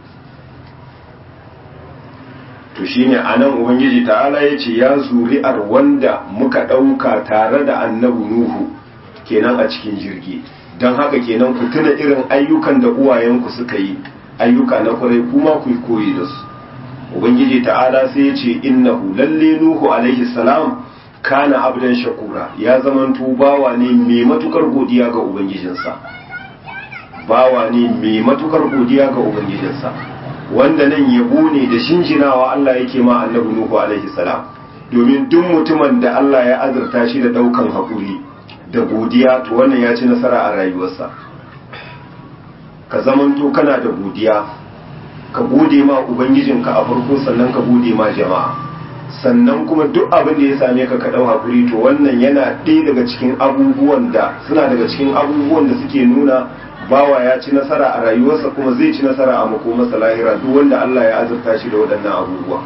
to shine anan ubangiji ta'ala yace ya zuri'ar wanda muka dauka tare da annabi nuhu kenan a cikin jirgi don haka kenan ku tuna irin ayyukan da uwayenku suka yi ayyuka na kwarai kuma ku koyi da su ubangiji ta'ala sai ya ce innahu lalle nuhu alaihi salam kana abdan shakura ya zamanto bawa ne mai matukar godiya ga ubangijinsa bawa ne mai matukar godiya ga ubangijinsa wanda nan yabo ne da shinjinawa Allah yake ma annabi nuhu alaihi salam domin duk mutumin da Allah ya azurta shi da daukan haƙuri da godiya to wannan ya ci nasara a rayuwarsa ka zamanto kana da godiya ka gode ma ubangijinka a farko sannan ka gode ma jama'a sannan kuma duk abin da ya same ka ka dau hakuri to wannan yana ɗaya daga cikin abubuwan da suna daga cikin abubuwan da suke nuna bawa ya ci nasara a rayuwarsa kuma zai ci nasara a makomarsa lahira duk wanda Allah ya azurta shi da waɗannan abubuwa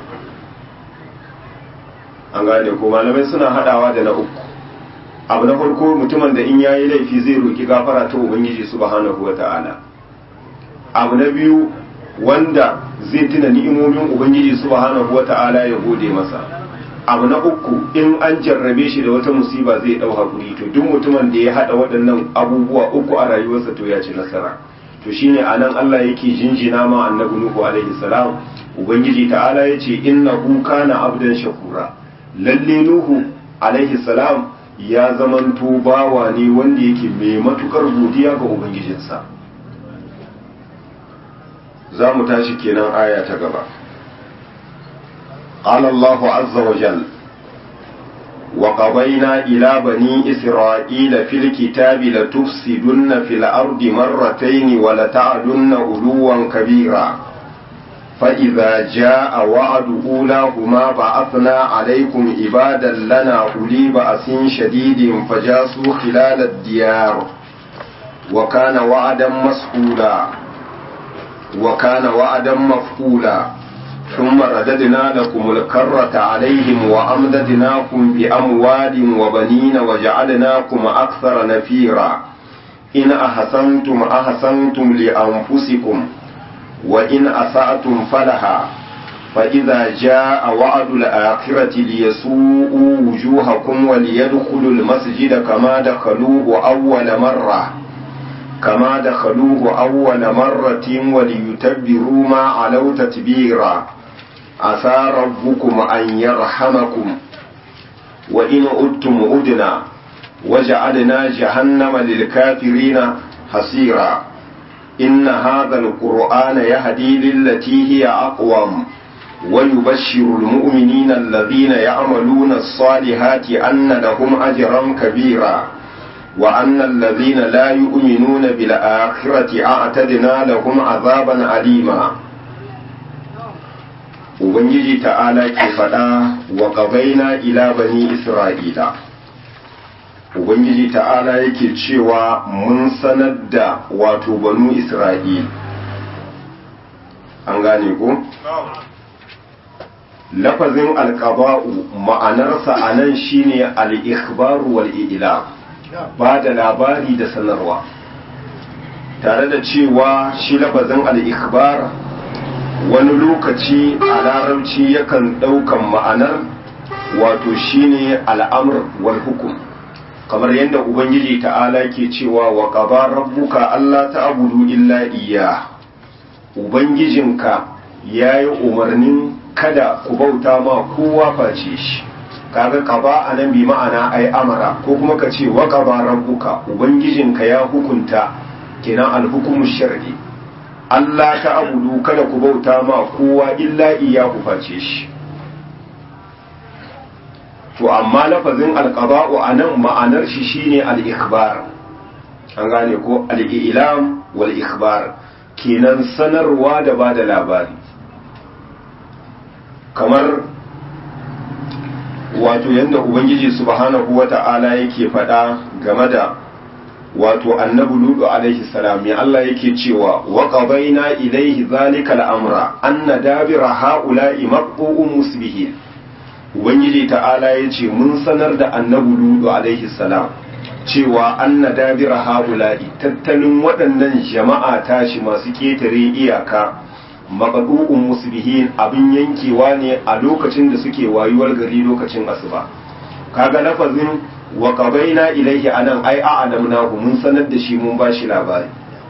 an gane ko malamai suna hadawa da na uku abu na farko mutumin da in yayi laifi zai roki gafara ta ubangiji subhanahu wata'ala abu na biyu wanda zai tuna ni'imomin ubangiji subhanahu wata'ala ya gode masa abu na uku in an jarrabe shi da wata musiba zai dau hakuri to duk mutumin da ya hada waɗannan abubuwa uku a rayuwarsa to ya ci nasara to shine anan Allah yake jinjina ma annabi nuhu alaihi salam ubangiji ta'ala yace innahu kana abdan shakura lalle nuhu alaihi salam ya zamanto bawa ne wanda yake mai matukar godiya ga ubangijinsa za mu tashi kenan aya ta gaba قال الله عز وجل وقضينا إلى بني إسرائيل في الكتاب لتفسدن في الأرض مرتين ولتعلن علوا كبيرا فإذا جاء وعد أولاهما بعثنا عليكم عبادا لنا أولي بأس شديد فجاسوا خلال الديار وكان وعدا مسئولا وكان وعدا مفعولا ثم رددنا لكم الكرة عليهم وأمددناكم بأموال وبنين وجعلناكم أكثر نفيرا إن أحسنتم أحسنتم لأنفسكم وإن أسأتم فلها فإذا جاء وعد الآخرة ليسوءوا وجوهكم وليدخلوا المسجد كما دخلوه أول مرة كما دخلوه أول مرة وليتبروا ما علوا تتبيرا عسى ربكم أن يرحمكم وإن أدتم أدنا وجعلنا جهنم للكافرين حسيرا إن هذا القرآن يهدي للتي هي أقوم ويبشر المؤمنين الذين يعملون الصالحات أن لهم أجرا كبيرا وأن الذين لا يؤمنون بالآخرة أعتدنا لهم عذابا أليما Ubangiji ta'ala ke faɗa wa ƙabaina ila bani Isra'ila. Ubangiji ta'ala yake cewa mun sanar da wato banu Isra'il. An gane ko? Lafazin alƙaba'u ma'anarsa a nan shine al-ikhbaru wal-i'lam. ba da labari da sanarwa tare da cewa shi lafazin al'ikbar wani lokaci a larabci yakan ɗaukan ma'anar wato shine al'amur wal hukum kamar yadda ubangiji ta'ala ke cewa wa qaba rabbuka alla ta'budu illa iya ubangijinka yayi umarnin kada ku bauta ma kowa face shi kaga qaba anan bi ma'ana ai amara ko kuma ka ce wa qaba rabbuka ubangijinka ya hukunta kenan alhukumu shar'i Allah ta'budu kada ku bauta ma kowa illa iya ku face shi to amma lafazin alqaba'u anan ma'anar shi shine al-ikhbar an gane ko al-ilam wal ikhbar kenan sanarwa da bada labari kamar wato yanda ubangiji subhanahu wata'ala yake faɗa game da wato annabi ludu alaihi salam ya Allah yake cewa wa qadaina ilaihi zalika al-amra anna dabira ha'ula'i maqbu'un musbihin ubangiji ta'ala ya ce mun sanar da annabi ludu alaihi salam cewa anna dabira haula'i tattalin waɗannan jama'a tashi masu ketare iyaka maqdu'un musbihin abin yankewa ne a lokacin da suke wayuwar gari lokacin asuba kaga lafazin wa qabaina ilaihi anan ai a'lamnahu mun sanar da shi mun bashi labari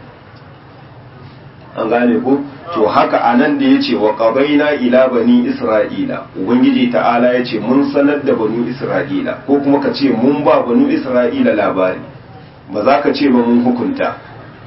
an gane ko to haka anan da yace wa qabaina ila bani isra'ila ubangiji ta'ala yace mun sanar da banu isra'ila ko kuma ka ce mun ba banu isra'ila labari ba za ka ce ba mun hukunta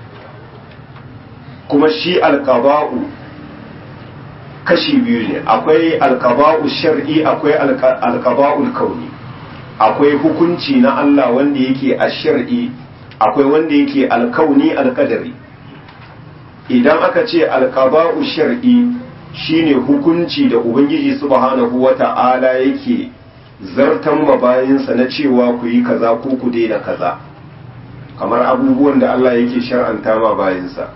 kuma shi alqaba'u kashi biyu ne akwai alqaba'u shar'i akwai alqaba'ul kauni akwai hukunci na Allah wanda yake a shar'i akwai wanda yake alkauni alkadari idan aka ce alkaba'u shar'i shine hukunci da ubangiji subhanahu wata'ala yake zartan mabayinsa na cewa ku yi kaza ko ku daina kaza kamar abubuwan da Allah yake shar'anta ma bayinsa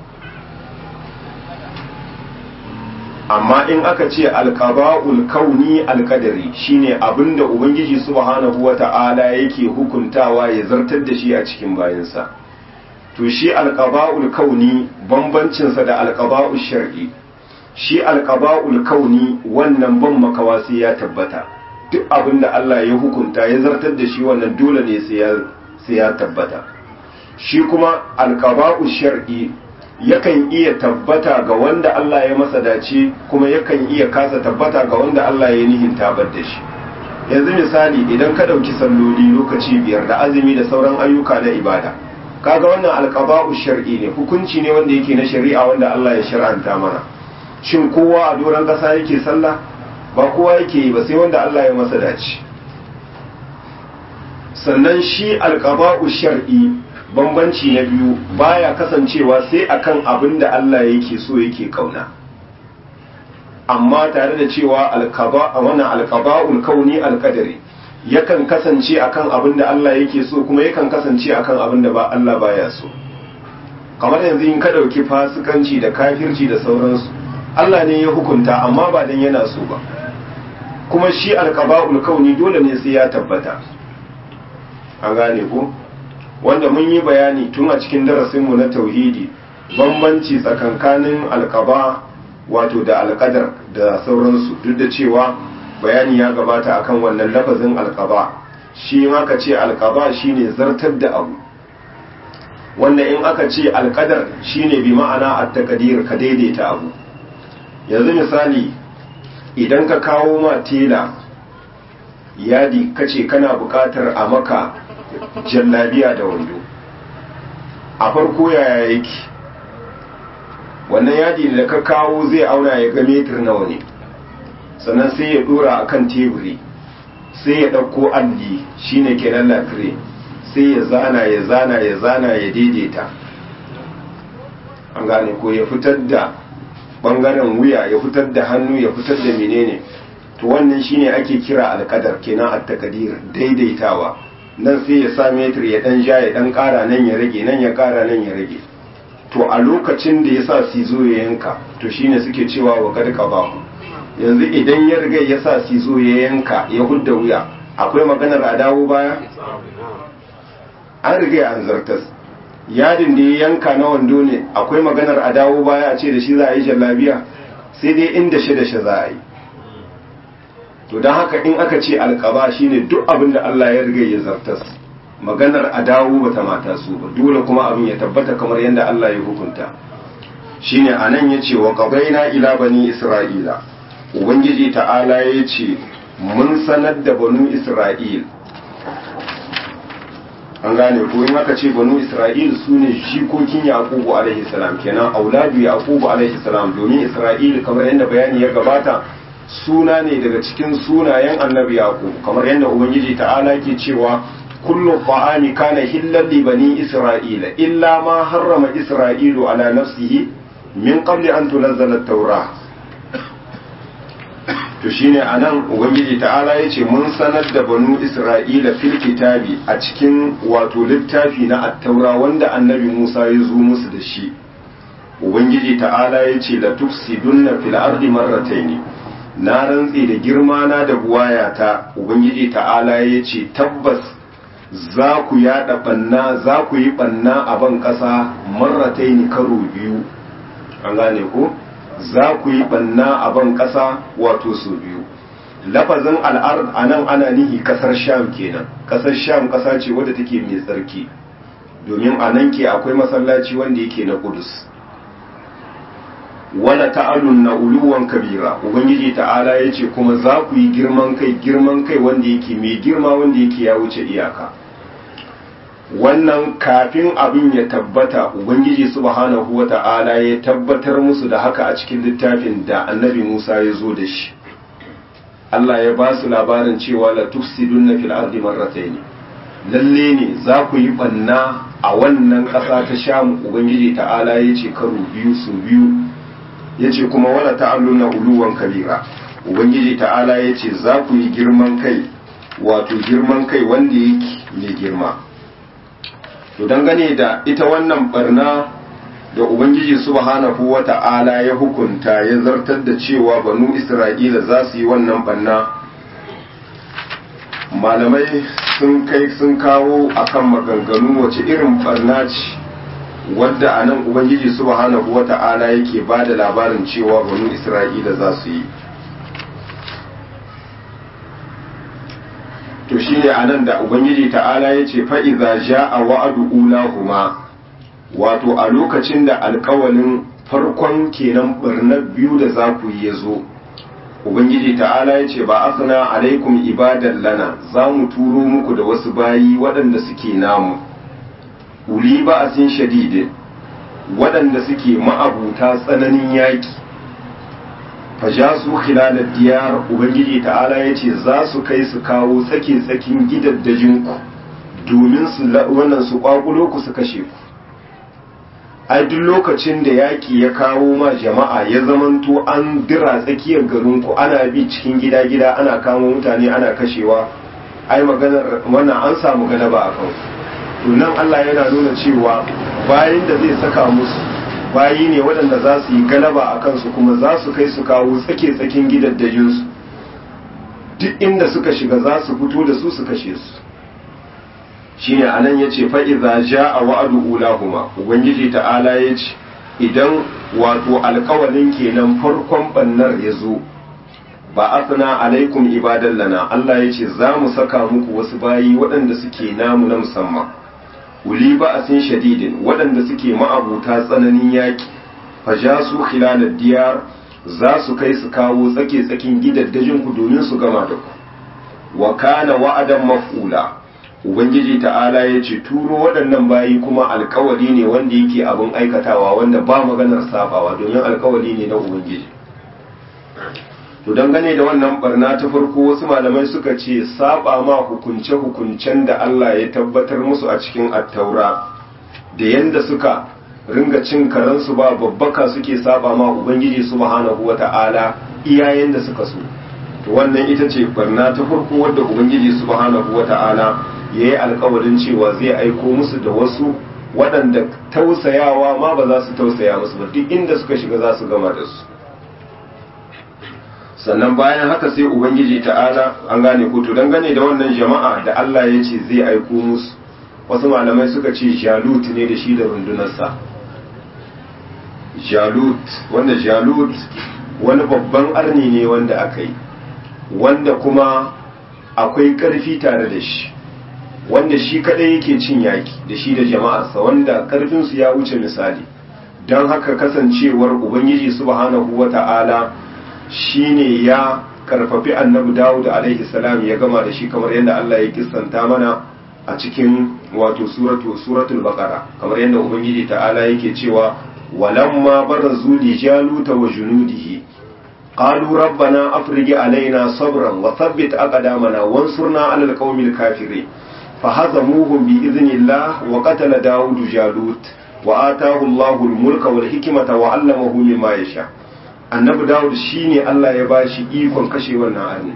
amma in aka ce alqaba'ul kauni alqadari shine abinda ubangiji subhanahu wata'ala yake hukuntawa ya zartar da shi a cikin bayinsa to shi alqaba'ul kauni bambancin sa da alqaba'ul shar'i shi alqaba'ul kauni wannan ban makawa sai ya tabbata duk abinda Allah ya hukunta ya zartar da shi wannan dole ne sai ya sai ya tabbata shi kuma alqaba'ul shar'i yakan iya tabbata ga wanda Allah ya masa dace kuma yakan iya kasa tabbata ga wanda Allah ya nihin tabar da shi yanzu misali idan ka ɗauki salloli lokaci biyar da azumi da sauran ayyuka na ibada kaga wannan alqaba'u shar'i ne hukunci ne wanda yake na shari'a wanda Allah ya shar'anta mana shin kowa a doron ƙasa yake sallah ba kowa yake yi ba sai wanda Allah ya masa dace sannan shi alqaba'u shar'i bambanci na biyu baya kasancewa sai akan abin da Allah yake so yake kauna amma tare da cewa alqaba wannan alqaba'ul kauni alqadari yakan kasance akan abin da Allah yake so kuma yakan kasance akan abin da ba Allah baya so kamar yanzu in ka dauki fasikanci da kafirci da sauransu Allah ne ya hukunta amma ba dan yana so ba kuma shi alqaba'ul kauni dole ne sai ya tabbata an gane ko wanda mun yi bayani tun a cikin darasinmu na tauhidi bambanci tsakankanin alkaba wato da alkadar da sauransu duk da cewa bayani ya gabata akan wannan lafazin alkaba shi in aka ce alkaba shine zartar da abu wanda in aka ce alkadar shine bi ma'ana at-taqdir ka daidaita abu yanzu misali idan ka kawo ma tela yadi kace kana buƙatar a maka jallabiya da wando a farko yaya yake wannan yadi da ka kawo zai auna ya ga metir nawa ne sannan sai ya dora a kan teburi sai ya ɗauko alli shine kenan lafire sai ya zana ya zana ya zana ya daidaita an gane ko ya fitar da ɓangaren wuya ya fitar da hannu ya fitar da menene to wannan shine ake kira alkadar kenan at-taqdir daidaitawa nan sai ya sa metir ya dan ja ya dan kara nan ya rage nan ya kara nan ya rage to a lokacin da ya sa sizo ya yanka to shine suke cewa wa kad qabahu yanzu idan ya riga ya sa sizo ya yanka ya hudda wuya akwai maganar a dawo baya an riga an zartas yadin da ya yanka na wando ne akwai maganar a dawo baya a ce da shi za a yi jallabiya sai dai inda shi da shi za a yi to don haka in aka ce alkaba shine duk abin da Allah ya riga ya zartas maganar a dawo bata mata su ba dole kuma abin ya tabbata kamar yadda Allah ya hukunta shine anan yace wa qadaina ila bani isra'ila ubangiji ta'ala yace mun sanar da banu isra'il an gane ko in aka ce banu isra'il su ne jikokin yaqubu alaihi salam kenan auladu yaqubu alaihi salam domin isra'il kamar yadda bayani ya gabata suna ne daga cikin sunayen annabi yaqub kamar yadda ubangiji ta'ala ke cewa kullu ta'ami kana hillal li bani isra'ila illa ma harrama isra'ilu ala nafsihi min qabli an tunzala at-taurah to shine anan ubangiji ta'ala yace mun sanar da banu isra'ila fil kitabi a cikin wato littafi na at-taura wanda annabi Musa ya zo musu da shi ubangiji ta'ala yace la tufsidunna fil ardi marratayn na rantse da girma na da buwayata ubangiji ta'ala yace tabbas za ku yada banna za ku yi banna a ban kasa marratayn karo biyu an gane ko za ku yi banna a ban ƙasa wato su biyu lafazin al'ard a nan ana nihi ƙasar sham kenan ƙasar sham ƙasa ce wadda take mai tsarki domin a nan ke akwai masallaci wanda yake na kudus wala ta'alun na uluwan kabira ubangiji ta'ala ya ce kuma za ku yi girman kai girman kai wanda yake mai girma wanda yake ya wuce iyaka wannan kafin abin ya tabbata ubangiji subhanahu wata'ala ya tabbatar musu da haka a cikin littafin da annabi Musa ya zo da shi Allah ya ba su labarin cewa la tufsidunna fil ardi marratayn lalle ne za ku yi banna a wannan ƙasa ta Sham ubangiji ta'ala ya ce karo biyu su biyu ya ce kuma wala ta'alluna uluwan kabira ubangiji ta'ala ya ce za ku yi girman kai wato girman kai wanda yake mai girma to dangane da ita wannan barna da ubangiji subhanahu wata'ala ya hukunta ya zartar da cewa banu isra'ila za su yi wannan barna malamai sun kai sun kawo akan maganganu wace irin barna ce wadda a nan ubangiji subhanahu wata'ala yake ba da labarin cewa banu isra'ila za su yi to shi ne a nan da ubangiji ta'ala ya ce fa'iza ja a wa'adu ulahuma wato a lokacin da alkawalin farkon kenan birnar biyu da za ku yi ya zo ubangiji ta'ala ya ce ba asana alaikum ibadan lana za mu turo muku da wasu bayi waɗanda suke namu uli ba a sin shadidin waɗanda suke ma'abuta tsananin yaƙi fajasu khilalar diyar ubangiji ta'ala ya ce za su kai su kawo tsake tsakin gidaddajinku domin su wannan su kwakulo ku su kashe ku ai duk lokacin da yaƙi ya kawo ma jama'a ya zamanto an dira tsakiyar garinku ana bi cikin gida-gida ana kamo mutane ana kashewa ai maganar wannan an samu galaba a kansu to nan Allah yana nuna cewa bayan da zai saka musu bayi ne waɗanda za su yi galaba a kansu kuma za su kai su kawo tsake-tsakin gidaddajinsu duk inda suka shiga za su fito da su su kashe su shi ne anan ya ce fa'iza ja a wa'adu ulahuma ubangiji ta'ala ya ce idan wato alkawalin kenan farkon bannar ya zo ba asana alaikum ibadan lana Allah ya ce za mu saka muku wasu bayi waɗanda suke namu na musamman uli ba a sin shadidin waɗanda suke ma'abuta tsananin yaƙi faja su khilalar diyar za su kai su kawo tsake-tsakin gidaddajin ku domin su gama da ku wa kana wa'adan maf'ula ubangiji ta'ala ya ce turo waɗannan bayi kuma alkawari ne wanda yake abin aikatawa wanda ba maganar sabawa domin alkawari ne na ubangiji to dangane da wannan barna ta farko wasu malamai suka ce saba ma hukunce-hukuncen da Allah ya tabbatar musu a cikin attaura da yanda suka ringa cin karansu ba babbaka suke saba ma ubangiji subhanahu wata'ala iyayen da suka so to wannan ita ce barna ta farko wadda ubangiji subhanahu wata'ala ya yi alkawarin cewa zai aiko musu da wasu waɗanda tausayawa ma ba za su tausaya musu ba duk inda suka shiga za su gama da su sannan bayan haka sai ubangiji ta'ala an gane ko to dangane da wannan jama'a da Allah ya ce zai aiko musu wasu malamai suka ce jalut ne da shi da rundunarsa jalut wanda jalut wani babban arni ne wanda aka yi wanda kuma akwai ƙarfi tare da shi wanda shi kadai yake cin yaki da shi da jama'arsa wanda karfinsu ya wuce misali don haka kasancewar ubangiji subhanahu wata'ala shine ya karfafi annabi dawud alaihi salam ya gama da shi kamar yadda Allah ya kissanta mana a cikin wato suratu suratul baqara kamar yadda ubangiji ta'ala yake cewa walamma barazu li jaluta wa junudihi qalu rabbana afrigh alaina sabran wa thabbit aqdamana wansurna 'alal qaumil kafirin fahazamuhum bi idhnillah wa qatala daud jalut wa ataahu Allahu al-mulka wal hikmata wa 'allamahu mimma yasha annabi daud shine Allah ya bashi ikon kashe wannan arni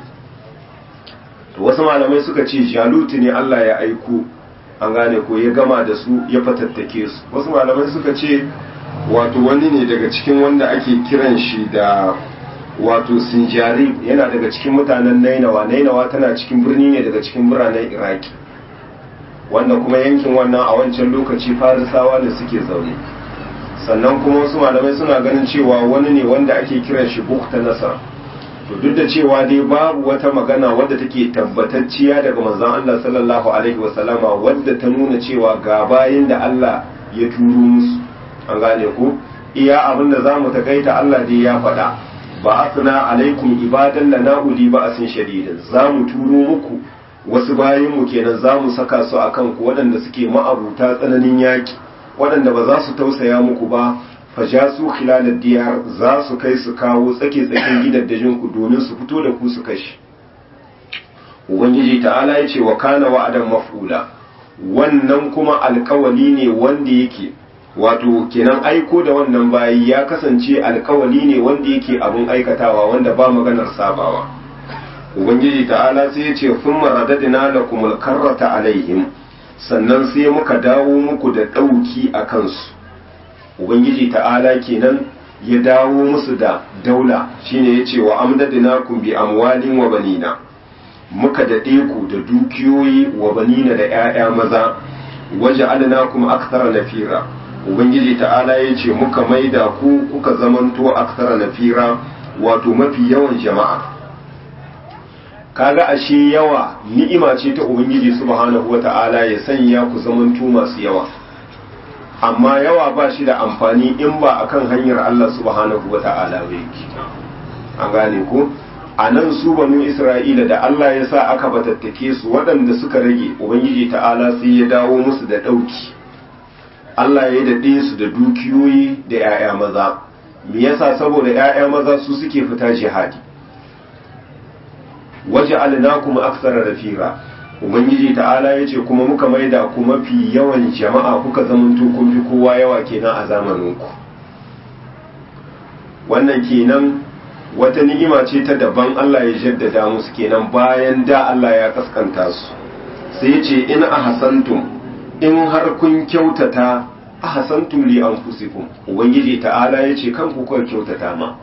to wasu malamai suka ce jalut ne Allah ya aiko an gane ko ya gama da su ya fatattake su wasu malamai suka ce wato wani ne daga cikin wanda ake kiran shi da wato sinjari yana daga cikin mutanen nainawa nainawa tana cikin birni ne daga cikin biranen iraki wanda kuma yankin wannan a wancan lokaci farisawa da suke zaune sannan kuma wasu malamai suna ganin cewa wani ne wanda ake kiran shi bukta nasar to duk da cewa dai babu wata magana wadda take tabbatacciya daga manzon Allah sallallahu alaihi wasallama wadda ta nuna cewa ga bayin da Allah ya turo musu an gane ku iya abin da zamu takaita Allah dai ya faɗa ba asna alaikum ibadan lana uli ba asin shadidin zamu turo muku wasu bayin mu kenan zamu saka su akan ku waɗanda suke ma'abuta tsananin yaki waɗanda ba za su tausaya muku ba fajasu khilalad diyar za su kai su kawo tsake tsakin gidaddajin ku domin su fito da ku su kashi ubangiji ta'ala ya ce wa kana wa'adan maf'ula wannan kuma alkawali ne wanda yake wato kenan aiko da wannan bayi ya kasance alkawali ne wanda yake abin aikatawa wanda ba maganar sabawa ubangiji ta'ala sai ya ce sun maradadina da kumul karrata alaihim sannan sai muka dawo muku da ɗauki a kansu ubangiji ta'ala kenan ya dawo musu da daula shine ya ce wa amdadina kun bi amwalin wa banina muka daɗe ku da dukiyoyi wa banina da 'ya'ya maza waje alina kuma aksara nafira ubangiji ta'ala ya ce muka maida ku kuka zamanto aksara nafira wato mafi yawan jama'a kaga ashe yawa ni'ima ce ta ubangiji subhanahu wata'ala ya sanya ku zamanto masu yawa amma yawa ba shi da amfani in ba akan hanyar Allah subhanahu wata'ala ba yake an gane ko a nan su banu isra'ila da Allah ya sa aka batattake su waɗanda suka rage ubangiji ta'ala sai ya dawo musu da ɗauki Allah ya daɗe su da dukiyoyi da 'ya'ya maza me yasa saboda 'ya'ya maza su suke fita jihadi waje alinakum aksara rafira ubangiji ta'ala ya ce kuma muka maida ku mafi yawan jama'a kuka zamanto kun fi kowa yawa kenan a zamaninku wannan kenan wata ni'ima ce ta daban Allah ya jaddada musu kenan bayan da Allah ya kaskanta su sai ya ce in ahsantum in har kun kyautata ahsantum li anfusikum ubangiji ta'ala ya ce kanku kuka kyautata ma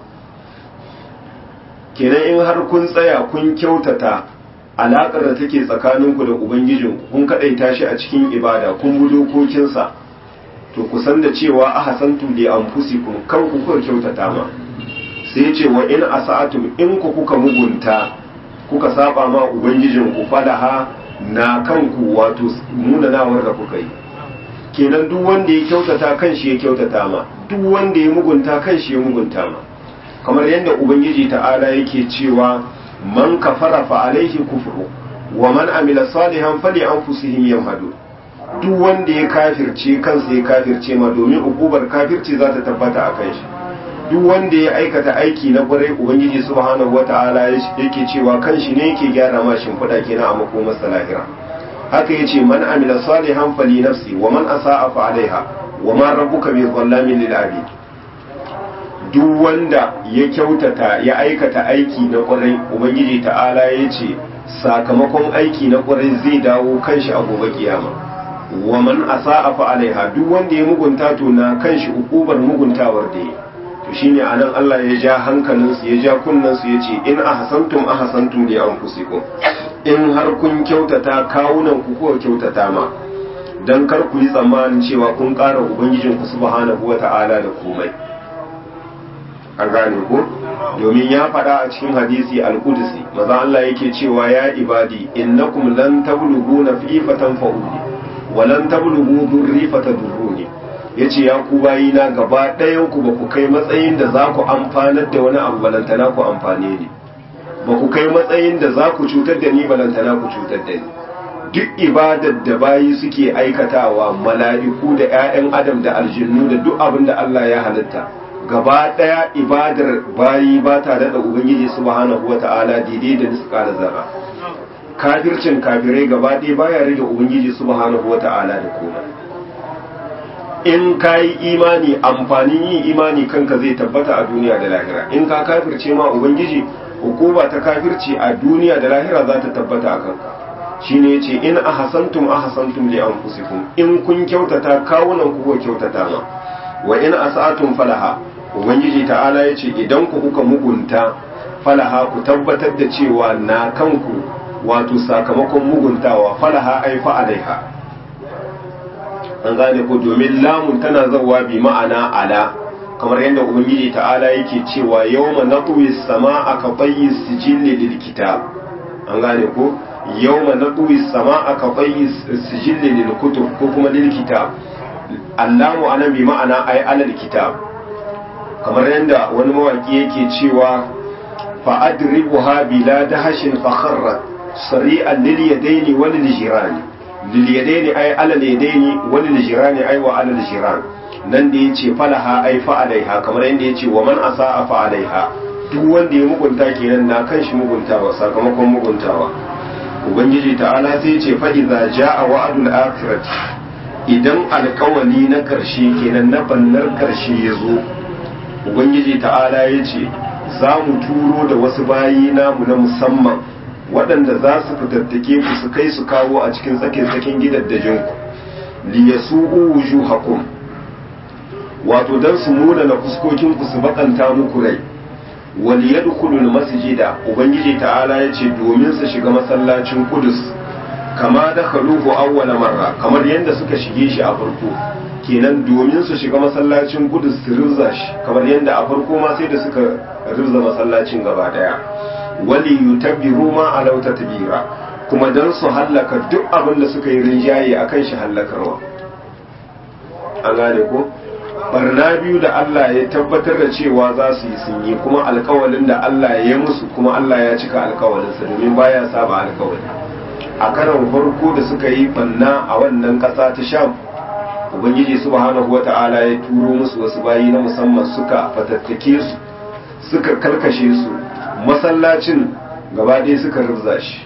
kenan in har kun tsaya kun kyautata alaƙar da take tsakaninku da ubangijin kun kaɗaita shi a cikin ibada kun bi dokokinsa to ku san da cewa ahsantum li anfusikum kanku kuka kyautata ma sai ce wa in asa'atum in ku kuka mugunta kuka saba ma ubangijin ku falaha na kanku wato munanawar da kuka yi kenan duk wanda ya kyautata kan shi ya kyautata ma duk wanda ya mugunta kan shi ya mugunta ma kamar yadda ubangiji ta'ala yake cewa man kafara fa alaihi kufru wa man amila salihan fali anfusihim yamhadu duk wanda ya kafirce kansa ya kafirce ma domin ukubar kafirci za ta tabbata a kan shi duk wanda ya aikata aiki na kwarai ubangiji subhanahu wata'ala yake cewa kan shi ne yake gyara ma shimfiɗa kenan a makomar lahira haka yace man amila salihan fali nafsi wa man asa'a fa alaiha wa ma rabbuka bi dhallamin lil abid duk wanda ya kyautata ya aikata aiki na kwarai ubangiji ta'ala ya ce sakamakon aiki na kwarai zai dawo kanshi a gobe kiyama wa man asa'a fa alaiha duk wanda ya mugunta to na kanshi ukubar muguntawar da ya to shine anan Allah ya ja hankalinsu ya ja kunnansu ya ce in ahsantum ahsantum li anfusikum in har kun kyautata kawunan ku ko kyautata ma dan kar ku yi tsammanin cewa kun ƙara ubangijin ku subhanahu wata'ala da komai an gane ko domin ya faɗa a cikin hadisi al-qudsi maza Allah yake cewa ya ibadi innakum lan tablughu nafifatan fa'uli wa lan tablughu durri fatadurruni yace ya ku bayina gaba ɗayan ku ba ku kai matsayin da za ku amfanar da wani abu balantana ku amfane ni ba ku kai matsayin da za ku cutar da ni balantana ku cutar da ni duk ibadar da bayi suke aikatawa mala'iku da 'ya'yan adam da aljinnu da duk abin da Allah ya halitta gaba ɗaya ibadar bayi ba ta daɗa ubangiji subhanahu wa ta'ala daidai da niska da zara kafircin kafirai gaba ɗaya baya rage ubangiji subhanahu wa ta'ala da komai in ka yi imani amfanin yin imani kanka zai tabbata a duniya da lahira in ka kafirce ma ubangiji hukuma ta kafirci a duniya da lahira za ta tabbata a kanka shine yace in ahsantum ahsantum li anfusikum in kun kyautata kawunan ku ko kyautata ma wa in asatum falaha ubangiji ta'ala yace idan ku kuka mugunta falaha ku tabbatar da cewa na kanku wato sakamakon muguntawa falaha ai fa alaiha an gane ko domin lamun tana zawa bi ma'ana ala kamar yadda ubangiji ta'ala yake cewa yawma natwi as-samaa ka tayyi sijilli lil kitab an gane ko yawma natwi as-samaa ka tayyi sijilli lil kutub ko kuma lil kitab allamu ana bi ma'ana ay alal kitab kamar yadda wani mawaki yake cewa fa adribuha bila dahashin fa kharrat sari'an lil yadaini wal jirani lil yadaini ay alal yadaini wal jirani ay wa alal jiran nan da yace falaha ay fa alaiha kamar yadda yace wa man asaa fa alaiha duk wanda ya mugunta kenan na kan shi muguntawa sakamakon muguntawa ubangiji ta'ala sai ce fa idza jaa wa'dul akhirati idan alkawali na karshe kenan na bannar karshe ya zo ubangiji ta'ala ya ce za mu turo da wasu bayi namu na musamman waɗanda za su fitattake ku su kai su kawo a cikin tsakin-tsakin gidaddajinku liyasu'u wujuhakum wato dan su nuna na fuskokinku su bakanta muku rai wal yadkhulul masjida ubangiji ta'ala yace domin su shiga masallacin Qudus kama da khaluhu awwala marra kamar yanda suka shige shi a farko kenan domin su shiga masallacin Qudus su rizza shi kamar yanda a farko ma sai da suka rizza masallacin gaba daya wali yutabbiru ma alau tatbira kuma dan su hallaka duk abin da suka yi rinjaye akan shi hallakarwa an gane ko barna biyu da Allah ya tabbatar da cewa za su yi sun yi kuma alkawalin da Allah ya musu kuma Allah ya cika alkawalinsa domin baya saba alkawali a karan farko da suka yi banna a wannan ƙasa ta sham ubangiji subhanahu wata'ala ya turo musu wasu bayi na musamman suka fatattake su suka karkashe su masallacin gaba ɗaya suka rubza shi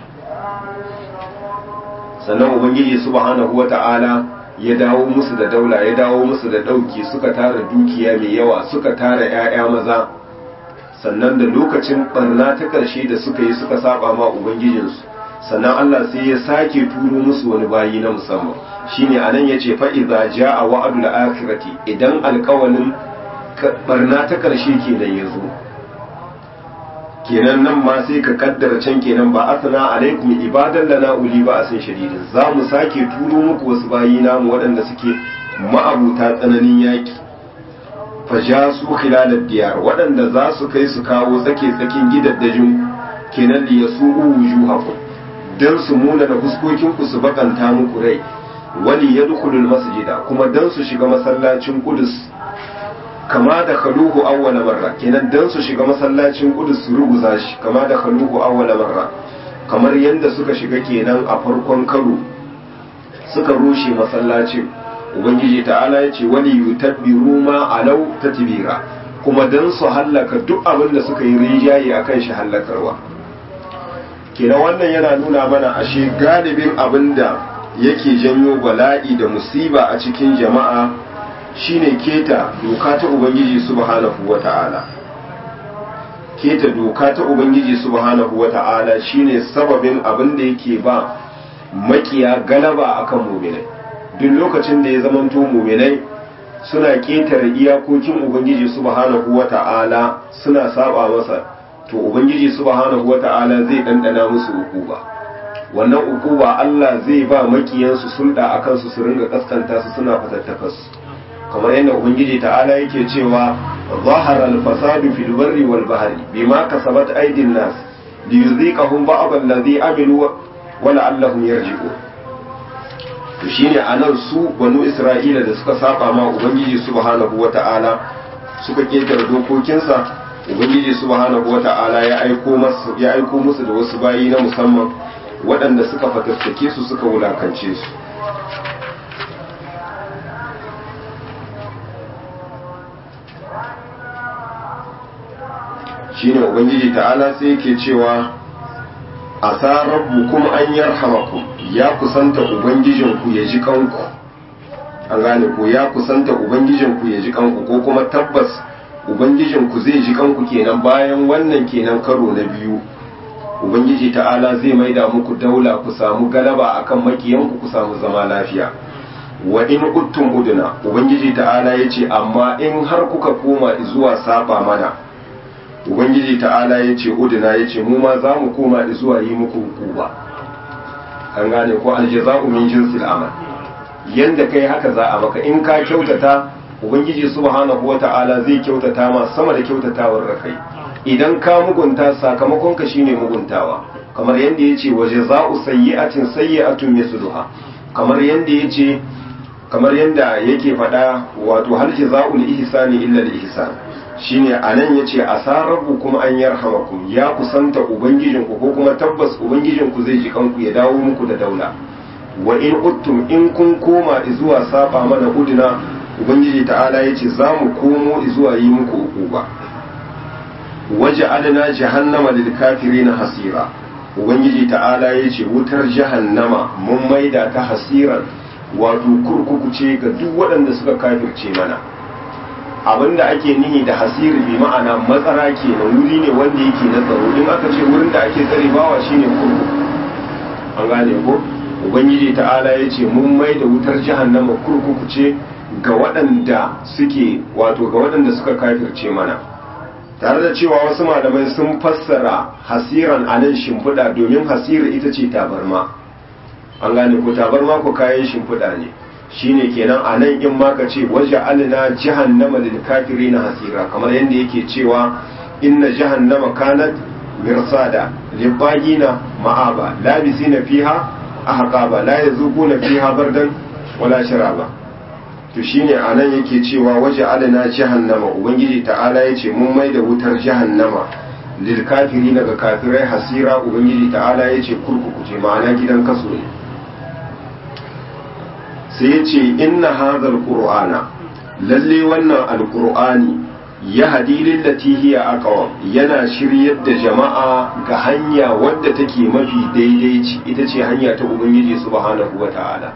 sannan ubangiji subhanahu wata'ala ya dawo musu da daula ya dawo musu da ɗauki suka tara dukiya mai yawa suka tara 'ya'ya maza sannan da lokacin barna ta ƙarshe da suka yi suka saba ma ubangijinsu sannan Allah sai ya sake turo musu wani bayi na musamman shine anan yace fa idza jaa wa'dul akhirati idan alƙawalin barna ta ƙarshe kenan yazo kenan nan ma sai ka kaddara can kenan ba asna alaikum ibadan lana uli ba asin shadidin za mu sake turo muku wasu bayi namu waɗanda suke ma'abuta tsananin yaki fajasu khilalad diyar waɗanda za su kai su kawo tsake tsakin gidaddajin kenan li yasu'u wujuhakum dan su muna da fuskokin ku su bakanta muku rai wali yadkhulul masjida kuma dan su shiga masallacin Qudus kama da khaluhu awwala marra kenan dan su shiga masallacin Qudus su ruguza shi kama da khaluhu awwala marra kamar yanda suka shiga kenan a farkon karo suka rushe masallacin ubangiji ta'ala ya ce wali yutabbiru ma alau tatbira kuma dan su hallaka duk abin da suka yi rijaye akan shi hallakarwa kenan wannan yana nuna mana ashe galibin abin da yake janyo bala'i da musiba a cikin jama'a shine keta doka ta ubangiji subhanahu wata'ala keta doka ta ubangiji subhanahu wata'ala shine sababin abin da yake ba makiya galaba akan muminai duk lokacin da ya zamanto muminai suna ketare iyakokin ubangiji subhanahu wata'ala suna saba masa to ubangiji subhanahu wata'ala zai dandana musu ukuba wannan ukuba Allah zai ba makiyansu sulda akan su su ringa kaskanta su suna fatattakas kamar yadda ubangiji ta'ala yake cewa zahara al-fasadu fil barri wal bahri bima kasabat aydin nas liyuziqahum ba'd alladhi amilu wa la'allahum yarji'un to shine anan su banu isra'ila da suka saba ma ubangiji subhanahu wata'ala suka ketare dokokinsa ubangiji subhanahu wata'ala ya aiko musu ya aiko musu da wasu bayi na musamman waɗanda suka fatattake su suka wulakance su shine ubangiji ta'ala sai yake cewa asa rabbukum an yarhamakum ya kusanta ubangijinku ya ji kanku an gane ko ya kusanta ubangijinku ya ji kanku ko kuma tabbas ubangijinku zai ji kanku kenan bayan wannan kenan karo na biyu ubangiji ta'ala zai maida muku daula ku samu galaba akan makiyanku ku samu zama lafiya wa in uttum uduna ubangiji ta'ala yace amma in har kuka koma zuwa saba mana ubangiji ta'ala yace uduna yace mu ma za mu koma zuwa yi muku hukuma an gane ko aljaza'u min jinsil amal yanda kai haka za a maka in ka kyautata ubangiji subhanahu wata'ala zai kyautata ma sama da kyautatawar da kai idan ka mugunta sakamakon ka shine muguntawa kamar yanda yace wa jaza'u sayyi'atin sayyi'atun misluha kamar yanda yace kamar yanda yake faɗa wato hal jaza'ul ihsani illa al ihsan shine anan yace asarabu kuma an yarhamakum ya kusanta ubangijinku ko kuma tabbas ubangijinku zai ji kanku ya dawo muku da daula wa in uttum in kun koma zuwa saba mana uduna ubangiji ta'ala yace za mu komo zuwa yi muku ukuba waje adana jahannama lil kafirina hasira ubangiji ta'ala yace wutar jahannama mun maida ta hasiran wato kurkuku ce ga duk waɗanda suka kafirce mana abinda ake nihi da hasiri bi ma'ana matsara ke na wuri ne wanda yake na tsaro in aka ce wurin da ake tsare bawa shine kurkuku an gane ko ubangiji ta'ala ya ce mun mai da wutar jahannama kurkuku ce ga waɗanda suke wato ga waɗanda suka kafirce mana tare da cewa wasu malamai sun fassara hasiran a nan shimfiɗa domin hasira ita ce tabarma an gane ko tabarma ko kayan shimfiɗa ne shine kenan a nan in ma ka ce waje alina jahannama lil na hasira kamar yadda yake cewa inna jahannama kanat mirsada libagina ma'aba labisina fiha ahqaba la yazuquna fiha bardan wala sharaba to shine anan yake cewa waje alina jahannama ubangiji ta'ala yace mun mai da wutar jahannama lil kafirina ga kafirai hasira ubangiji ta'ala yace kurkuku ce ma'ana gidan kaso ne sai ya ce inna hadhal qur'ana lalle wannan alqur'ani ya hadi lillati hiya aqwam yana shiryar da jama'a ga hanya wadda take mafi daidaici ita ce hanya ta ubangiji subhanahu wata'ala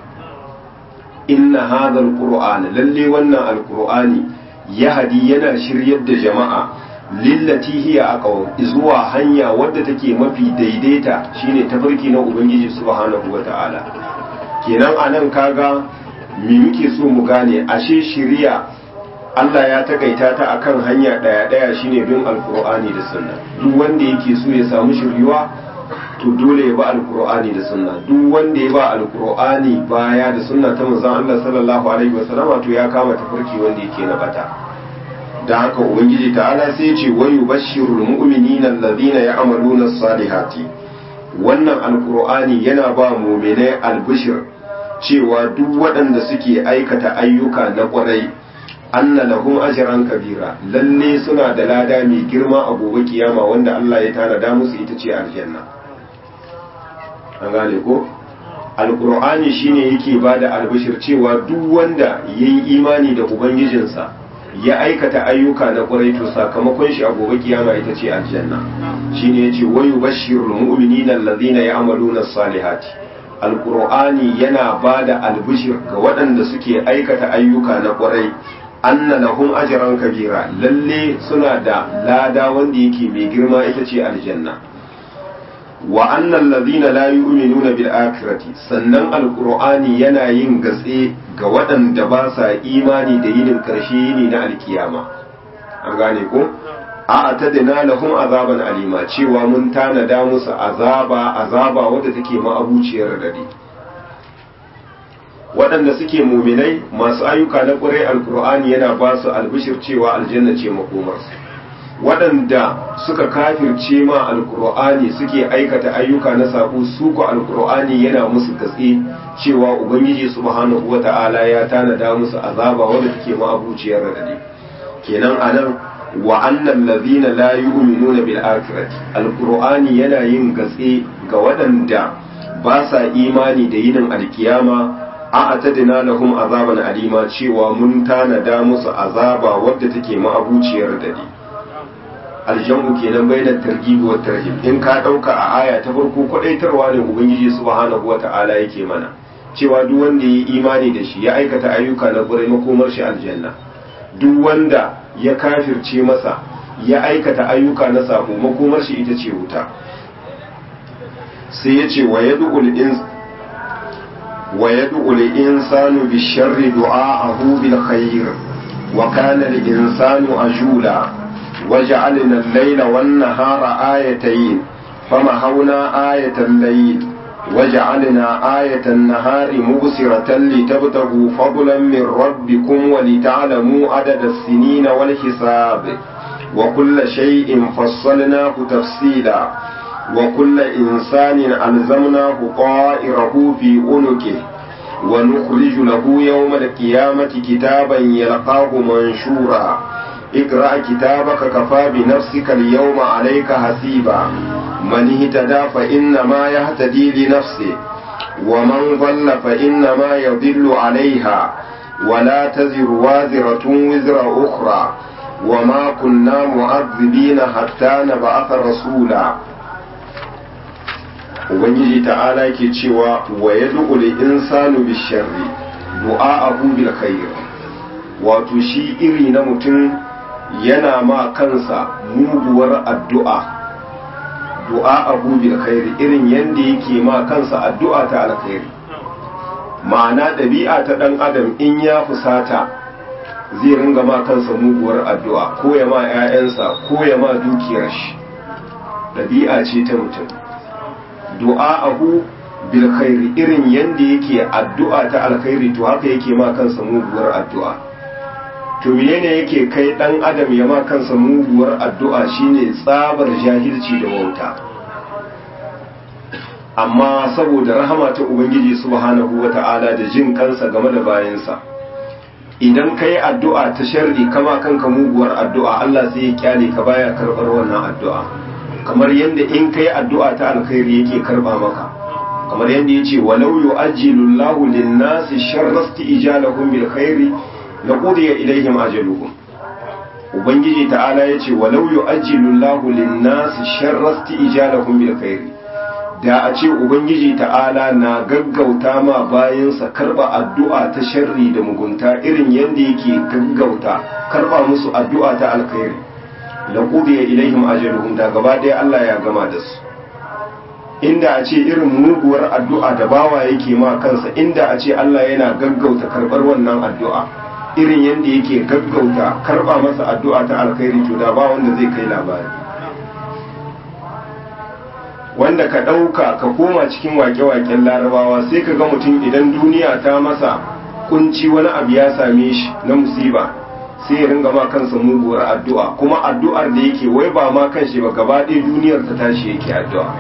inna hadhal qur'ana lalle wannan alqur'ani ya hadi yana shiryar da jama'a lillati hiya aqwam zuwa hanya wadda take mafi daidaita shine tafarki na ubangiji subhanahu wata'ala kenan anan kaga me muke so mu gane ashe shiriya Allah ya takaita ta akan hanya daya daya shine bin alqur'ani da sunna duk wanda yake so ya samu shiriwa to dole ya ba alqur'ani da sunna duk wanda ya ba alqur'ani baya da sunna ta manzon Allah sallallahu alaihi wasallama to ya kama tafarki wanda yake na bata da haka ubangiji ta'ala sai ya ce wa yubashshirul mu'minina alladhina ya'maluna as-salihati wannan alqur'ani yana ba mu'minai albishir cewa duk waɗanda suke aikata ayyuka na ƙwarai anna lahum ajran kabira lalle suna da lada mai girma a gobe kiyama wanda Allah ya tanada musu ita ce aljanna an gane ko alqur'ani shine yake bada albishir cewa duk wanda yayi imani da ubangijinsa ya aikata ayyuka na ƙwarai to sakamakon shi a gobe kiyama ita ce aljanna shine yace wayu bashirul mu'minina alladhina ya'maluna as-salihati alkur'ani yana ba da albishir ga waɗanda suke aikata ayyuka na ƙwarai anna lahum ajran kabira lalle suna da lada wanda yake mai girma ita ce aljanna wa annal ladhina la yu'minuna bil akhirati sannan alqur'ani yana yin gatse ga waɗanda ba sa imani da yinin karshe yini na alkiyama an gane ko a atadina lahum azaban alima cewa mun tanada musu azaba azaba wadda take ma'abuciyar dade waɗanda suke muminai masu ayyuka na ƙurai alkur'ani yana ba su albishir cewa aljanna ce makomarsu waɗanda suka kafirce ma alkur'ani suke aikata ayyuka na saƙo su ko alkur'ani yana musu gatse cewa ubangiji subhanahu wata'ala ya tanada musu azaba wanda take ma'abuciyar radadi kenan anan wa annal ladhina la yu'minuna bil akhirati alkur'ani yana yin gatse ga waɗanda ba sa imani da yinin alkiyama a atadina lahum azaban alima cewa mun tanada musu azaba wadda take ma'abuciyar radadi aljamu kenan bainar targhib wa tarhib in ka dauka a aya ta farko kwadaitarwa ne ubangiji subhanahu wata'ala yake mana cewa duk wanda ya yi imani da shi ya aikata ayyuka na gurai makomar shi aljanna duk wanda ya kafirce masa ya aikata ayyuka na sabo makomar shi ita ce wuta sai ya ce wa yad'ul ins wa yad'ul insanu bisharri du'a'ahu bil khair wa kana al insanu ajula وجعلنا الليل والنهار آيتين فمحونا آية الليل وجعلنا آية النهار مبصرة لتبتغوا فضلا من ربكم ولتعلموا عدد السنين والحساب وكل شيء فصلناه تفصيلا وكل إنسان ألزمناه طائره في عنقه ونخرج له يوم القيامة كتابا يلقاه منشورا اقرأ كتابك كفى بنفسك اليوم عليك حسيبا من اهتدى فإنما يهتدي لنفسه ومن ضل فإنما يضل عليها ولا تزر وازرة وزر أخرى وما كنا معذبين حتى نبعث رسولا ubangiji ta'ala yake cewa wa yad'u insanu bisharri du'a'ahu bil khair wato shi iri na mutum yana ma kansa muguwar addu'a du'a abu bil khairi irin yadda yake ma kansa addu'a ta alkhairi ma'ana ɗabi'a ta ɗan adam in ya fusata zai ringa ma kansa muguwar addu'a ko ya ma 'ya'yansa ko ya ma dukiyar shi ɗabi'a ce ta mutum du'a abu bil khairi irin yadda yake addu'a ta alkhairi to haka yake ma kansa muguwar addu'a to menene yake kai dan adam ya ma kansa muguwar addu'a shine tsabar jahilci da wauta amma saboda rahama ta ubangiji subhanahu wata'ala da jin kansa game da bayansa idan kai addu'a ta sharri kama kanka muguwar addu'a Allah sai ya kyale ka baya karbar wannan addu'a kamar yadda in kai addu'a ta alkhairi yake karba maka kamar yadda yace walau yu'ajjilu Allahu lin-nasi sharra isti'jalahum bil khairi la qudiya ilaihim ajaluhum ubangiji ta'ala yace walau yu'ajjilu Allahu lin-nasi sharra isti'jalahum bil khairi da a ce ubangiji ta'ala na gaggauta ma bayansa karba addu'a ta sharri da mugunta irin yadda yake gaggauta karba musu addu'a ta alkhairi la qudiya ilaihim ajaluhum da gaba ɗaya Allah ya gama da su inda a ce irin muguwar addu'a da bawa yake ma kansa inda a ce Allah yana gaggauta karbar wannan addu'a irin yadda yake gaggauta karba masa addu'a ta alkhairi to da ba wanda zai kai labari wanda ka ɗauka ka koma cikin wake-waken larabawa sai ka ga mutum idan duniya ta masa kunci wani abu ya same shi na musiba sai ya ringa ma kansa muguwar addu'a kuma addu'ar da yake wai ba ma kan shi ba gaba ɗaya duniyar ta tashi yake addu'a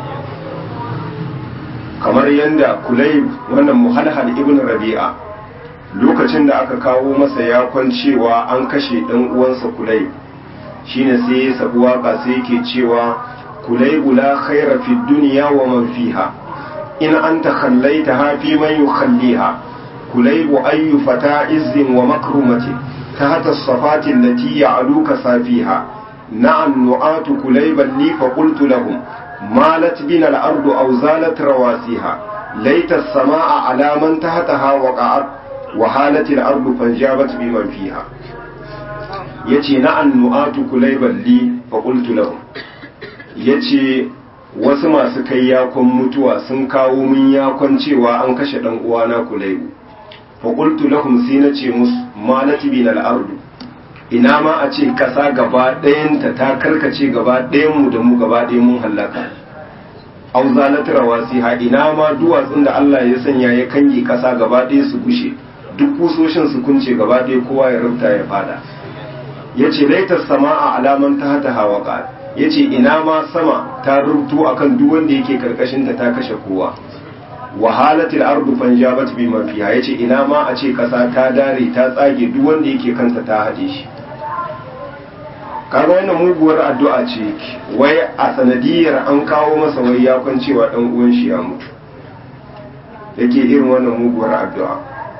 kamar yadda kulayb wannan muhalhal ibn rabi'a lokacin da aka kawo masa yakon cewa an kashe ɗan uwansa kulayb shine sai ya sabu waka sai yake cewa كليب لا خير في الدنيا ومن فيها إن أنت خليتها في من يخليها كليب أي فتى عز ومكرمة تحت الصفات التي يعلوك سافيها نعم نعات كليبا لي فقلت لهم مالت بنا الأرض أو زالت رواسيها ليت السماء على من تحتها وقعت وهالت الأرض فانجابت بمن فيها يتي نعم نعات كليبا لي فقلت لهم ya ce wasu masu kai yakon mutuwa sun kawo min yakon cewa an kashe ɗan uwana kulaibu faƙultu lahum sai na ce musu malati bin al'ardu ina ma a ce ƙasa gaba ɗayanta ta karkace gaba ɗayanmu da mu gaba ɗayan mun hallaka aw zalat rawasiha ina ma duwatsun da Allah ya sanya ya kange kasa gaba ɗaya su gushe duk kusoshin su kunce gaba ɗaya kowa ya rubuta ya fada yace laita sama'a alaman ta hata hawaka yace ina ma sama ta rubuto akan duk wanda yake karkashin ta ta kashe kowa wahalatil ardu fanjabat bima fiha yace ina ma a ce kasa ta dare ta tsage duk wanda yake kanta ta hade shi kaga wannan muguwar addu'a ce wai a sanadiyar an kawo masa wai ya kwancewa dan uwan shi ya mutu yake irin wannan muguwar addu'a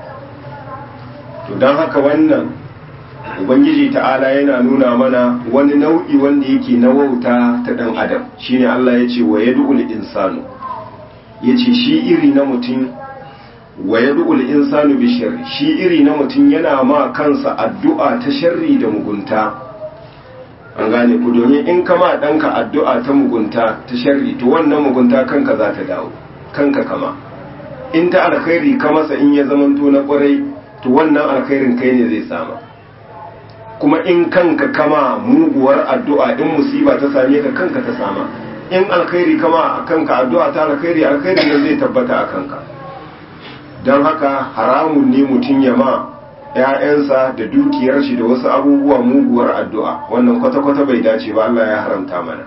to dan haka wannan ubangiji ta'ala yana nuna mana wani nau'i wanda yake na wauta ta dan adam shine Allah ya ce wa yad'ul insanu yace shi iri na mutum wa yad'ul insanu bi sharri shi iri na mutum yana ma kansa addu'a ta sharri da mugunta an gane ku domin in kama ɗanka addu'a ta mugunta ta sharri to wannan mugunta kanka za ta dawo kanka kama in ta alkhairi ka masa in ya zamanto na ƙwarai to wannan alkhairin kai ne zai sama kuma in kanka kama muguwar addu'a in musiba ta same ka kanka ta sama in alkhairi kama kanka addu'a ta alkhairi alkhairin nan zai tabbata a kanka don haka haramun ne mutum ya ma ‘ya'yansa da dukiyar shi da wasu abubuwa muguwar addu'a wannan kwata-kwata bai dace ba Allah ya haramta mana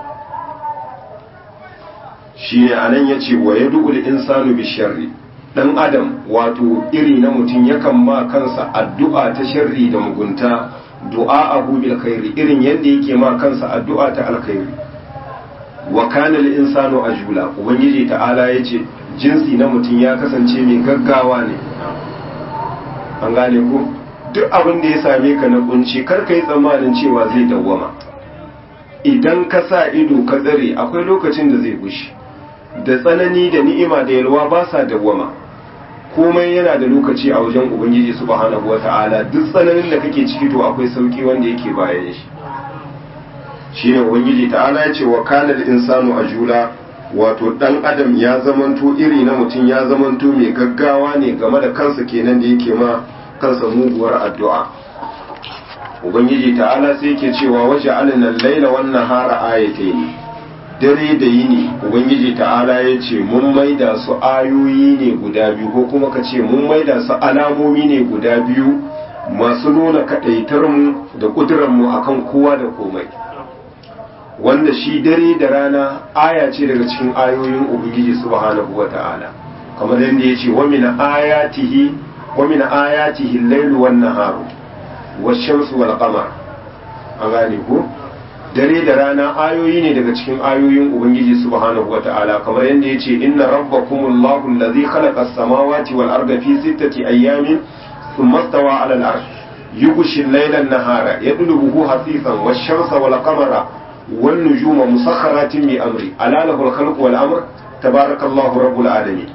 shi ne a nan ya ce wa ya du'ul insanu bi sharri ɗan adam wato iri na mutum yakan ma kansa addu'a ta sharri da mugunta du'a abu bil khairi irin yadda yake ma kansa addu'a ta alkhairi wa kana lil insanu ajula ubangiji ta'ala yace jinsi na mutum ya kasance mai gaggawa ne an gane ku duk abin da ya same ka na kunci kar ka yi tsammanin cewa zai dawwama idan ka sa ido ka tsare akwai lokacin da zai gushi da tsanani da ni'ima da yalwa ba sa dawwama komai yana da lokaci a wajen ubangiji subhanahu wata'ala duk tsananin da kake ciki to akwai sauki wanda yake bayan shi shine ubangiji ta'ala ya ce wa kana insanu ajula wato dan adam ya zamanto iri na mutum ya zamanto mai gaggawa ne game da kansa kenan da yake ma kansa muguwar addu'a ubangiji ta'ala sai yake cewa waje alinan laila wannan hara ayatai ne dare da yini ubangiji ta'ala ya ce mun maida su ayoyi ne guda biyu ko kuma ka ce mun maida su alamomi ne guda biyu masu nuna kaɗaitarmu da ƙudurarmu akan kowa da komai wanda shi dare da rana aya ce daga cikin ayoyin ubangiji subhanahu wata'ala kamar yadda ya ce wa min ayatihi wa min ayatihi al-lailu wan naharu wash-shamsu wal qamar an gane ko dare da rana ayoyi ne daga cikin ayoyin ubangiji subhanahu wata'ala kamar yadda ya ce inna rabbakumullahu allazi khalaqa as-samawati wal arda fi sittati ayyamin thumma stawa 'ala al-'arsh yughshi al-layla an-nahara yadlubuhu hasifan wash-shamsa wal qamara والنجوم مسخرات بأمري ألا له الخلق والأمر تبارك الله رب العالمين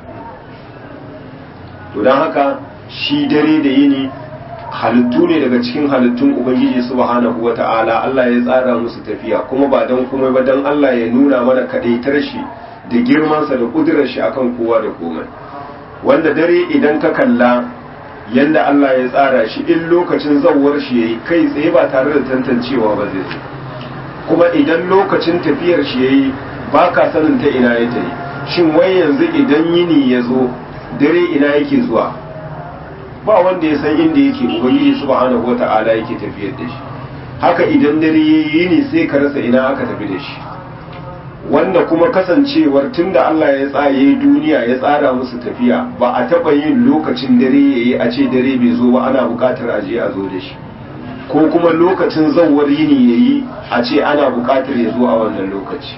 to don haka shi dare da yini halittu ne daga cikin halittun ubangiji subhanahu wata'ala Allah ya tsara musu tafiya kuma ba don komai ba don Allah ya nuna mana kadaitar shi da girmansa da kudurar shi akan kowa da komai wanda dare idan ka kalla yanda Allah ya tsara shi in lokacin zawwar shi yayi kai tsaye ba tare da tantancewa ba zai zo kuma idan lokacin tafiyar shi yayi ba ka sanin ta ina ya tafi shin wai yanzu idan yini ya zo dare ina yake zuwa ba wanda ya san inda yake ubangiji subhanahu wata'ala yake tafiyar da shi haka idan dare yayi yini sai ka rasa ina aka tafi da shi wanda kuma kasancewar tunda Allah ya tsaye duniya ya tsara musu tafiya ba a taɓa yin lokacin dare yayi a ce dare bai zo ba ana buƙatar aje a zo da shi ko kuma lokacin zawar yini ya yi a ce ana buƙatar ya zo a wannan lokaci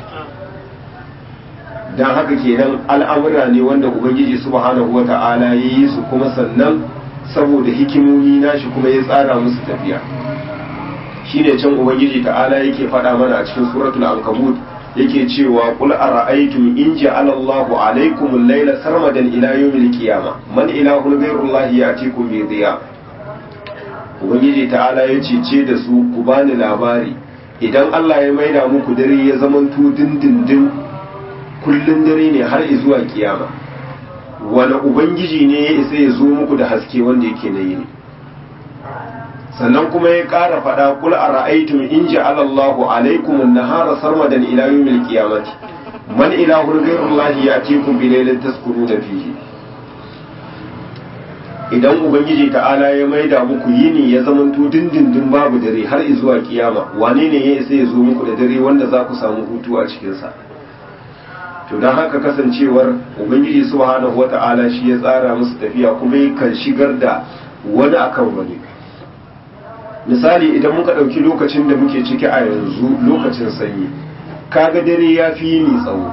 don haka kenan al'amura ne wanda ubangiji subhanahu wa ta'ala ya yi su kuma sannan saboda hikimomi nashi kuma ya tsara musu tafiya shi ne can ubangiji ta'ala yake faɗa mana a cikin suratul ankabut yake cewa qul ara'aytum in ja'ala Allahu alaykum al-layla sarmadan ila yawmil qiyamah man ilahun ghayrullahi ya'tikum bi dhiya ubangiji ta'ala ya cece da su ku bani labari idan Allah ya maida muku dare ya zamanto dindindin kullun dare ne har zuwa kiyama wani ubangiji ne ya isa ya zo muku da haske wanda yake na yini sannan kuma ya ƙara faɗa kul a ra'aitum in ja'ala Allahu alaikum an-nahara sarmadan ila yawmil qiyamati man ilahun ghairullahi yatikum bi laylin taskununa fihi idan ubangiji ta'ala ya maida muku yini ya zamanto dindindin babu dare har zuwa kiyama wane ne ya isa ya zo muku da dare wanda za ku samu hutu a cikinsa to don haka kasancewar ubangiji subhanahu wata'ala shi ya tsara musu tafiya kuma kan shigar da wani akan wani misali idan muka ɗauki lokacin da muke ciki a yanzu lokacin sanyi kaga dare ya fi yini tsawo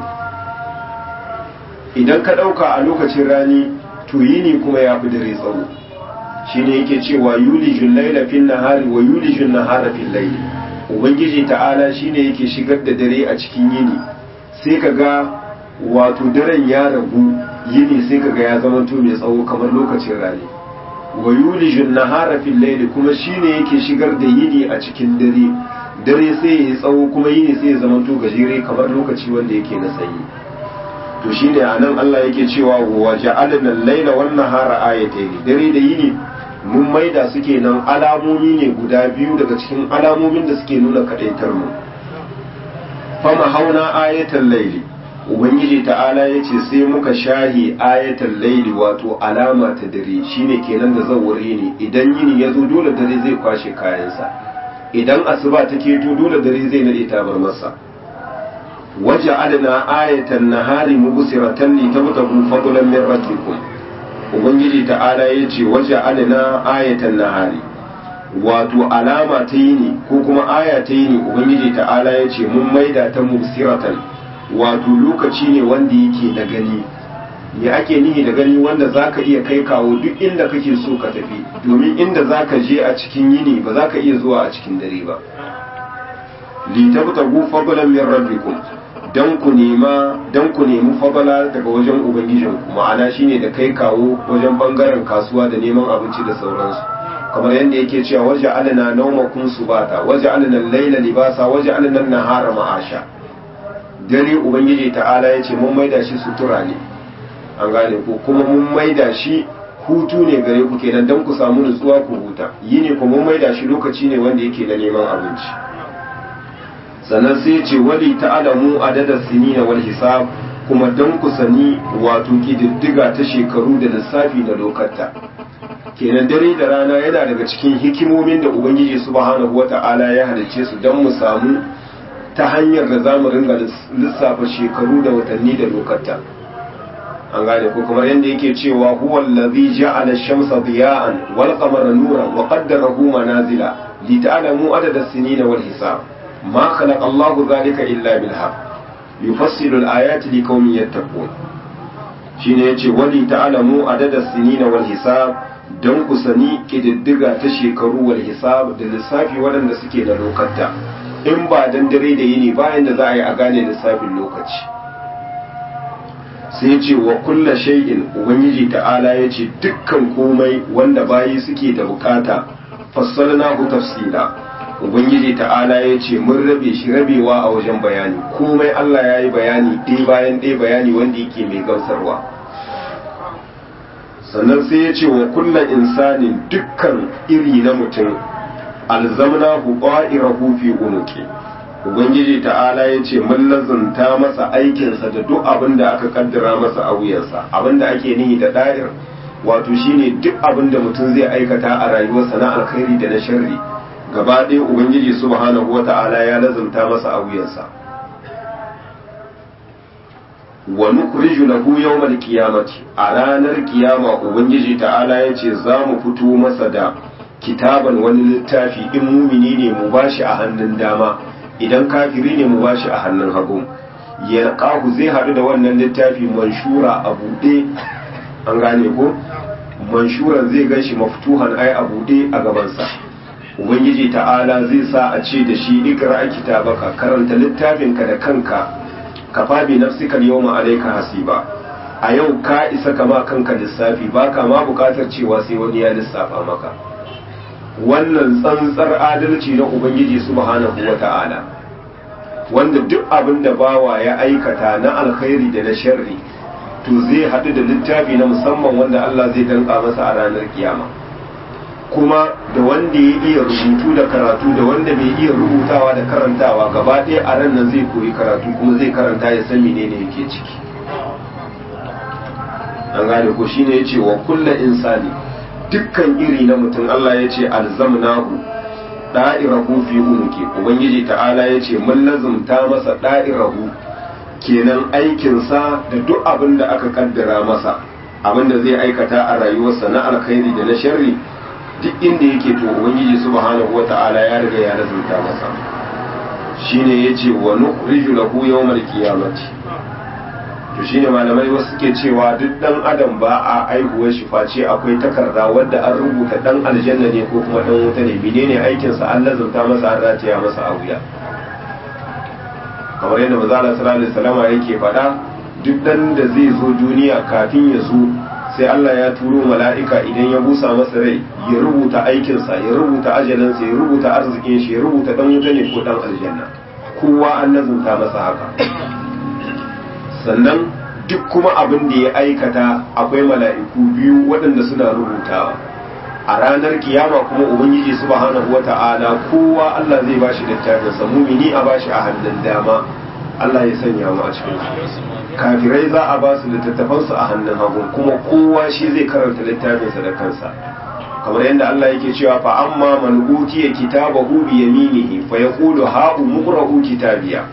idan ka ɗauka a lokacin rani to yini kuma ya fi dare tsawo shi ne yake cewa yulijin laila fin nahari wa yulijin nahara fin laili ubangiji ta'ala shi ne yake shigar da dare a cikin yini sai ka ga wato daren ya ragu yini sai ka ga ya zama to mai tsawo kamar lokacin rani wa yulijin nahara fil layli kuma shine yake shigar da yini a cikin dare dare sai ya tsawo kuma yini sai ya zama to gajere kamar lokaci wanda yake na sanyi to shine anan Allah yake cewa wa ja'alna al-layla wan nahara ayatayn dare da yini mun maida su kenan alamomi ne guda biyu daga cikin alamomin da suke nuna kadaitar mu fama hauna ayatal layli ubangiji ta'ala ya ce sai muka shahi ayatan laili wato alama ta dare shine kenan da zawuri ne idan yini ya zo dole dare zai kwashe kayansa idan asuba ta keto dole dare zai nade tabar masa waje adana ayatan nahari mubsiratan li tabtagu fadlan min rabbikum ubangiji ta'ala ya ce waje adana ayatan nahari wato alama ta yini ko kuma aya ta yini ubangiji ta'ala ya ce mun maida ta mubsiratan wato lokaci ne wanda yake da gani me ake nihi da gani wanda zaka iya kai kawo duk inda kake so ka tafi domin inda zaka je a cikin yini ba zaka iya zuwa a cikin dare ba li tabtagu fadlan min rabbikum dan ku nema dan ku nemi fadala daga wajen ubangijin ku ma'ana shine da kai kawo wajen bangaren kasuwa da neman abinci da sauransu kamar yadda yake cewa waje alana naumakum subata waje alana laila libasa waje alana nahara ma'asha dare ubangiji ta'ala ya ce mun maida shi sutura ne an gane ko kuma mun maida shi hutu ne gare ku kenan don ku samu nutsuwa ku huta yi ne kuma mun maida shi lokaci ne wanda yake na neman abinci sannan sai ce wali ta'alamu adada sinina wal hisab kuma don ku sani wato kididdiga ta shekaru da lissafi da lokata kenan dare da rana yana daga cikin hikimomin da ubangiji subhanahu wata'ala ya halicce su don mu samu ta hanyar da za mu ringa lissafa shekaru da watanni da lokata an gane ko kamar yadda yake cewa huwa allazi ja'ala ash-shamsa diya'an wal qamara nuran wa qaddarahu manazila li ta'lamu adada as-sinina wal hisab ma khalaqa Allahu dhalika illa bil haqq yufassilu al-ayati liqaumin yattaqun shine yace wali ta'lamu adada as-sinina wal hisab don ku sani kididdiga ta shekaru wal hisab da lissafi waɗanda suke da lokata in ba dan dare da yini bayan da za a yi a gane lissafin lokaci sai ce wa kulla shay'in ubangiji ta'ala ya ce dukkan komai wanda bayi suke da bukata fassalna ku tafsila ubangiji ta'ala ya ce mun rabe shi rabewa a wajen bayani komai Allah ya yi bayani ɗaya bayan ɗaya bayani wanda yake mai gamsarwa sannan sai ya ce wa kulla insanin dukkan iri na mutum alzamna hu qa'irahu fi unuqi ubangiji ta'ala ya ce mun lazunta masa aikinsa da duk abin da aka kaddara masa a wuyansa abin da ake nihi da da'ir wato shine duk abin da mutum zai aikata a rayuwarsa na alkhairi da na sharri gaba ɗaya ubangiji subhanahu wata'ala ya lazunta masa a wuyansa wa nukhriju lahu yawmal qiyamati a ranar kiyama ubangiji ta'ala ya ce za mu fito masa da kitaban wani littafi in mumini ne mu bashi a hannun dama idan kafiri ne mu bashi a hannun hagu ya kahu zai haɗu da wannan littafi manshura a buɗe an gane ko manshuran zai gan shi maftuhan ai a buɗe a gabansa ubangiji ta'ala zai sa a ce da shi ikra kitabaka karanta littafinka da kanka kafa bi nafsika yawma alayka hasiba a yau ka isa kama kanka lissafi baka ma bukatar cewa sai wani ya lissafa maka wannan tsantsar adalci na ubangiji subhanahu wata'ala wanda duk abin da bawa ya aikata na alkhairi da na sharri to zai haɗu da littafi na musamman wanda Allah zai danka masa a ranar kiyama kuma da wanda ya iya rubutu da karatu da wanda bai iya rubutawa da karantawa gaba ɗaya a ran nan zai koyi karatu kuma zai karanta ya san menene yake ciki an gane ko shine yace wa kullu insani dukkan iri na mutum Allah yace alzamnahu da'irahu fi umuki ubangiji ta'ala yace mun lazumta masa da'irahu kenan aikinsa da duk abin da aka kaddara masa abin da zai aikata a rayuwarsa na alkhairi da na sharri duk inda yake to ubangiji subhanahu wata'ala ya riga ya lazumta masa shine yace wa nukhriju lahu yawmal qiyamati to shine malamai wasu suke cewa duk dan adam ba a aihuwar shi face akwai takarda wadda an rubuta dan aljanna ne ko kuma dan wuta ne menene aikin sa an lazumta masa an rataya masa a wuya kamar yadda manzo Allah sallallahu alaihi wasallam yake faɗa duk dan da zai zo duniya kafin ya zo sai Allah ya turo mala'ika idan ya busa masa rai ya rubuta aikinsa ya rubuta ajalinsa ya rubuta arzikin shi ya rubuta dan wuta ne ko dan aljanna kowa an nazunta masa haka sannan duk kuma abin da ya aikata akwai mala'iku biyu waɗanda suna rubutawa a ranar kiyama kuma ubangiji subhanahu wata'ala kowa Allah zai bashi littafinsa mumini a bashi a hannun dama Allah ya sanya mu a cikin su kafirai za a ba su littattafansu a hannun hagu kuma kowa shi zai karanta littafinsa da kansa kamar yadda Allah yake cewa fa amma man utiya kitabahu bi yaminihi fa yaqulu ha umqra'u kitabiya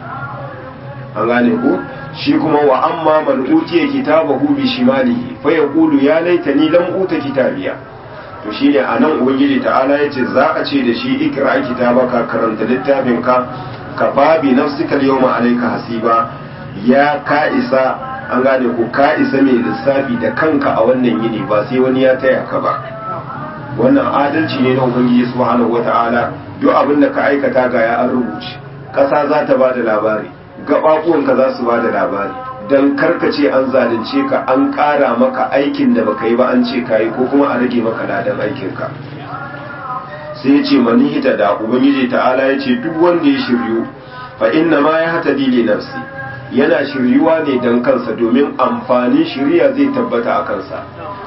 an gane ku shi kuma wa amma man utiya kitabahu bi shimalihi fa yaqulu ya laitani lam uta kitabiya to shine anan ubangiji ta'ala yace za a ce da shi ikra kitabaka karanta littafinka kafa bi nafsika al-yawma alayka hasiba ya ka isa an gane ku ka isa mai lissafi da kanka a wannan yini ba sai wani ya taya ka ba wannan adalci ne na ubangiji subhanahu wata'ala duk abin da ka aikata ga ya an rubuce ƙasa za ta ba da labari gaɓaɓuwanka za su ba da labari don karkace an zalunce ka an ƙara maka aikin da baka yi ba an ce ka yi ko kuma a rage maka ladan aikinka sai ya ce mani hita da ubangiji ta'ala ya ce duk wanda ya shiryu fa inna ma ya hata dili nafsi yana shiryuwa ne don kansa domin amfanin shiriya zai tabbata a kansa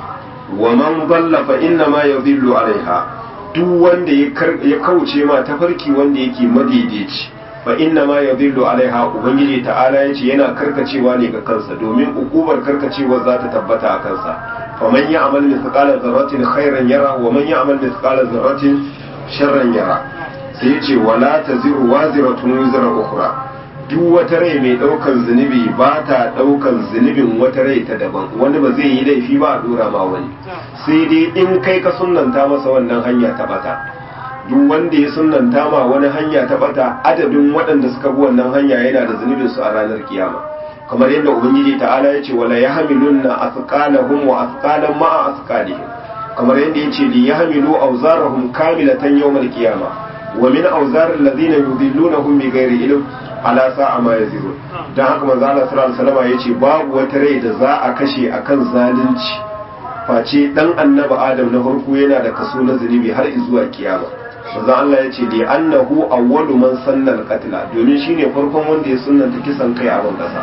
wa man dalla fa inna ma yadhillu alaiha duk wanda ya kauce ma tafarki wanda yake madaidaici fa inna ma yadhillu alaiha ubangiji ta'ala yace yana karkacewa ne ga kansa domin ukubar karkacewar za ta tabbata a kansa fa man ya'mal mithqala dharratin khairan yara wa man ya'mal mithqala dharratin sharran yara sai yace wala taziru waziratun wizra ukhra duk wata rai mai daukan zunubi ba ta daukan zunubin wata rai ta daban wani ba zai yi laifi ba a dora ma wani sai dai in kai ka sunnanta masa wannan hanya ta bata duk wanda ya sunnanta ma wani hanya ta bata adadin waɗanda suka bi wannan hanya yana da zunubin su a ranar kiyama kamar yadda ubangiji ta'ala ya ce wala yahmilunna athqalahum wa athqalan ma'a athqalihim kamar yadda ya ce li yahmilu awzarahum kamilatan yawmal qiyama wa min awzar alladhina yudillunahum bighairi ilm ala sa'a ma yazirun dan haka manzo Allah sallallahu alaihi wasallam yace babu wata rai da za a kashe akan zalunci face dan annabi Adam na farko yana da kaso na zunubi har zuwa kiyama manzo Allah yace li annahu awwalu man sanna al-qatla domin shine farkon wanda ya sunnanta kisan kai a ban kasa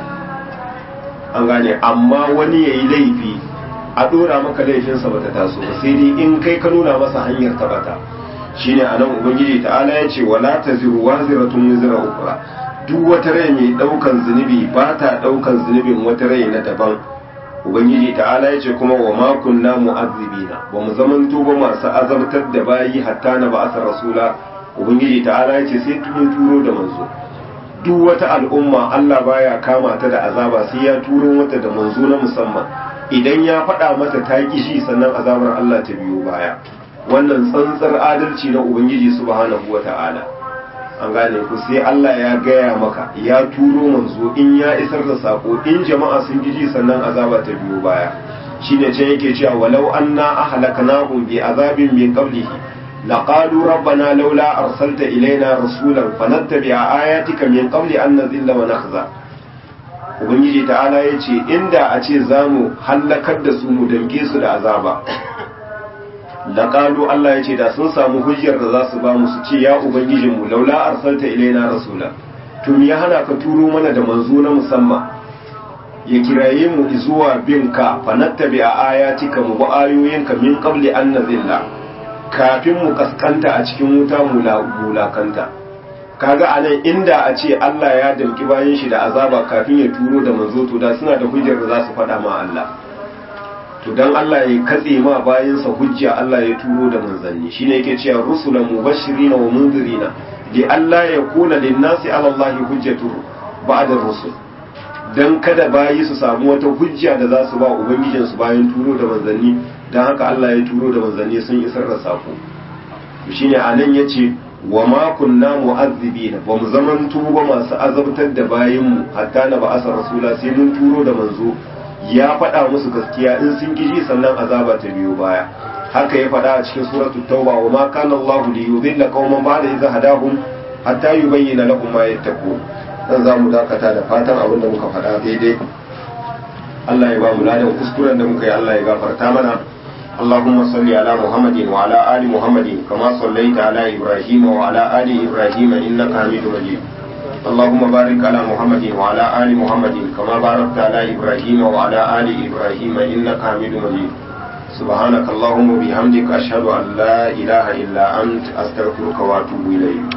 an gane amma wani yayi laifi a dora maka laifinsa bata taso ba sai dai in kai ka nuna masa hanyar tabata shine anan ubangiji ta'ala ya ce wala taziru waziratun wizra ukra duk wata rai mai daukan zunubi ba ta daukan zunubin wata rai na daban ubangiji ta'ala ya ce kuma wa ma kunna mu'azzibina ba mu zaman ba masu azabtar da bayi hatta na ba'asar rasula ubangiji ta'ala ya ce sai tun turo da manzo duk wata al'umma Allah baya kama ta da azaba sai ya turo mata da manzo na musamman idan ya faɗa mata ta kishi sannan azabar Allah ta biyo baya wannan tsantsar adalci na ubangiji subhanahu wata'ala an gane ku sai Allah ya gaya maka ya turo manzo in ya isar da sako in jama'a sun giji sannan azaba ta biyo baya shine ce yake cewa walau anna ahlaknahum bi azabin min qablihi laqalu rabbana laula arsalta ilaina rasulan fanattabi'a ayatika min qabli an nazilla wa nakhza ubangiji ta'ala yace inda a ce zamu hallakar da su mu damke su da azaba laƙalu Allah ya ce da sun samu hujjar da za su ba mu su ce ya ubangijinmu laula arsalta ilaina rasula to me ya hana ka turo mana da manzo na musamman ya kiraye mu zuwa bin ka fa nattabi a ayatika mu ba ayoyinka min qabli an nazilla kafin mu kaskanta a cikin wuta mu mulakanta kaga anan inda a ce Allah ya damki bayan shi da azaba kafin ya turo da manzo to da suna da hujjar da za su faɗa ma Allah to dan Allah ya katse ma bayansa hujja Allah ya turo da manzanni shine yake cewa rusulan mubashirina wa munzirina li Allah ya kuna linnasi ala Allah hujjatu ba'da rusul dan kada bayi su samu wata hujja da za su ba ubangijin su bayan turo da manzanni dan haka Allah ya turo da manzanni sun isar da sako to shine anan yace wa ma kunna mu'azzibina ba mu zaman tuba masu azabtar da bayinmu hatta na ba asa rasula sai mun turo da manzo ya faɗa musu gaskiya in sun giji sannan azaba ta biyo baya haka ya faɗa a cikin suratul tauba wa ma kana Allah li yudilla qauman ba'da idza hadahum hatta yubayyana lahum ma yattaqun dan za mu dakata da fatan abin da muka faɗa daidai Allah ya ba mu ladan kuskuren da muka yi Allah ya gafarta mana اللهم صل على محمد وعلى آل محمد كما صليت على إبراهيم وعلى آل إبراهيم إنك حميد مجيد اللهم بارك على محمد وعلى آل محمد كما باركت على إبراهيم وعلى آل إبراهيم إنك حميد مجيد سبحانك اللهم وبحمدك أشهد أن لا إله إلا أنت أستغفرك وأتوب إليك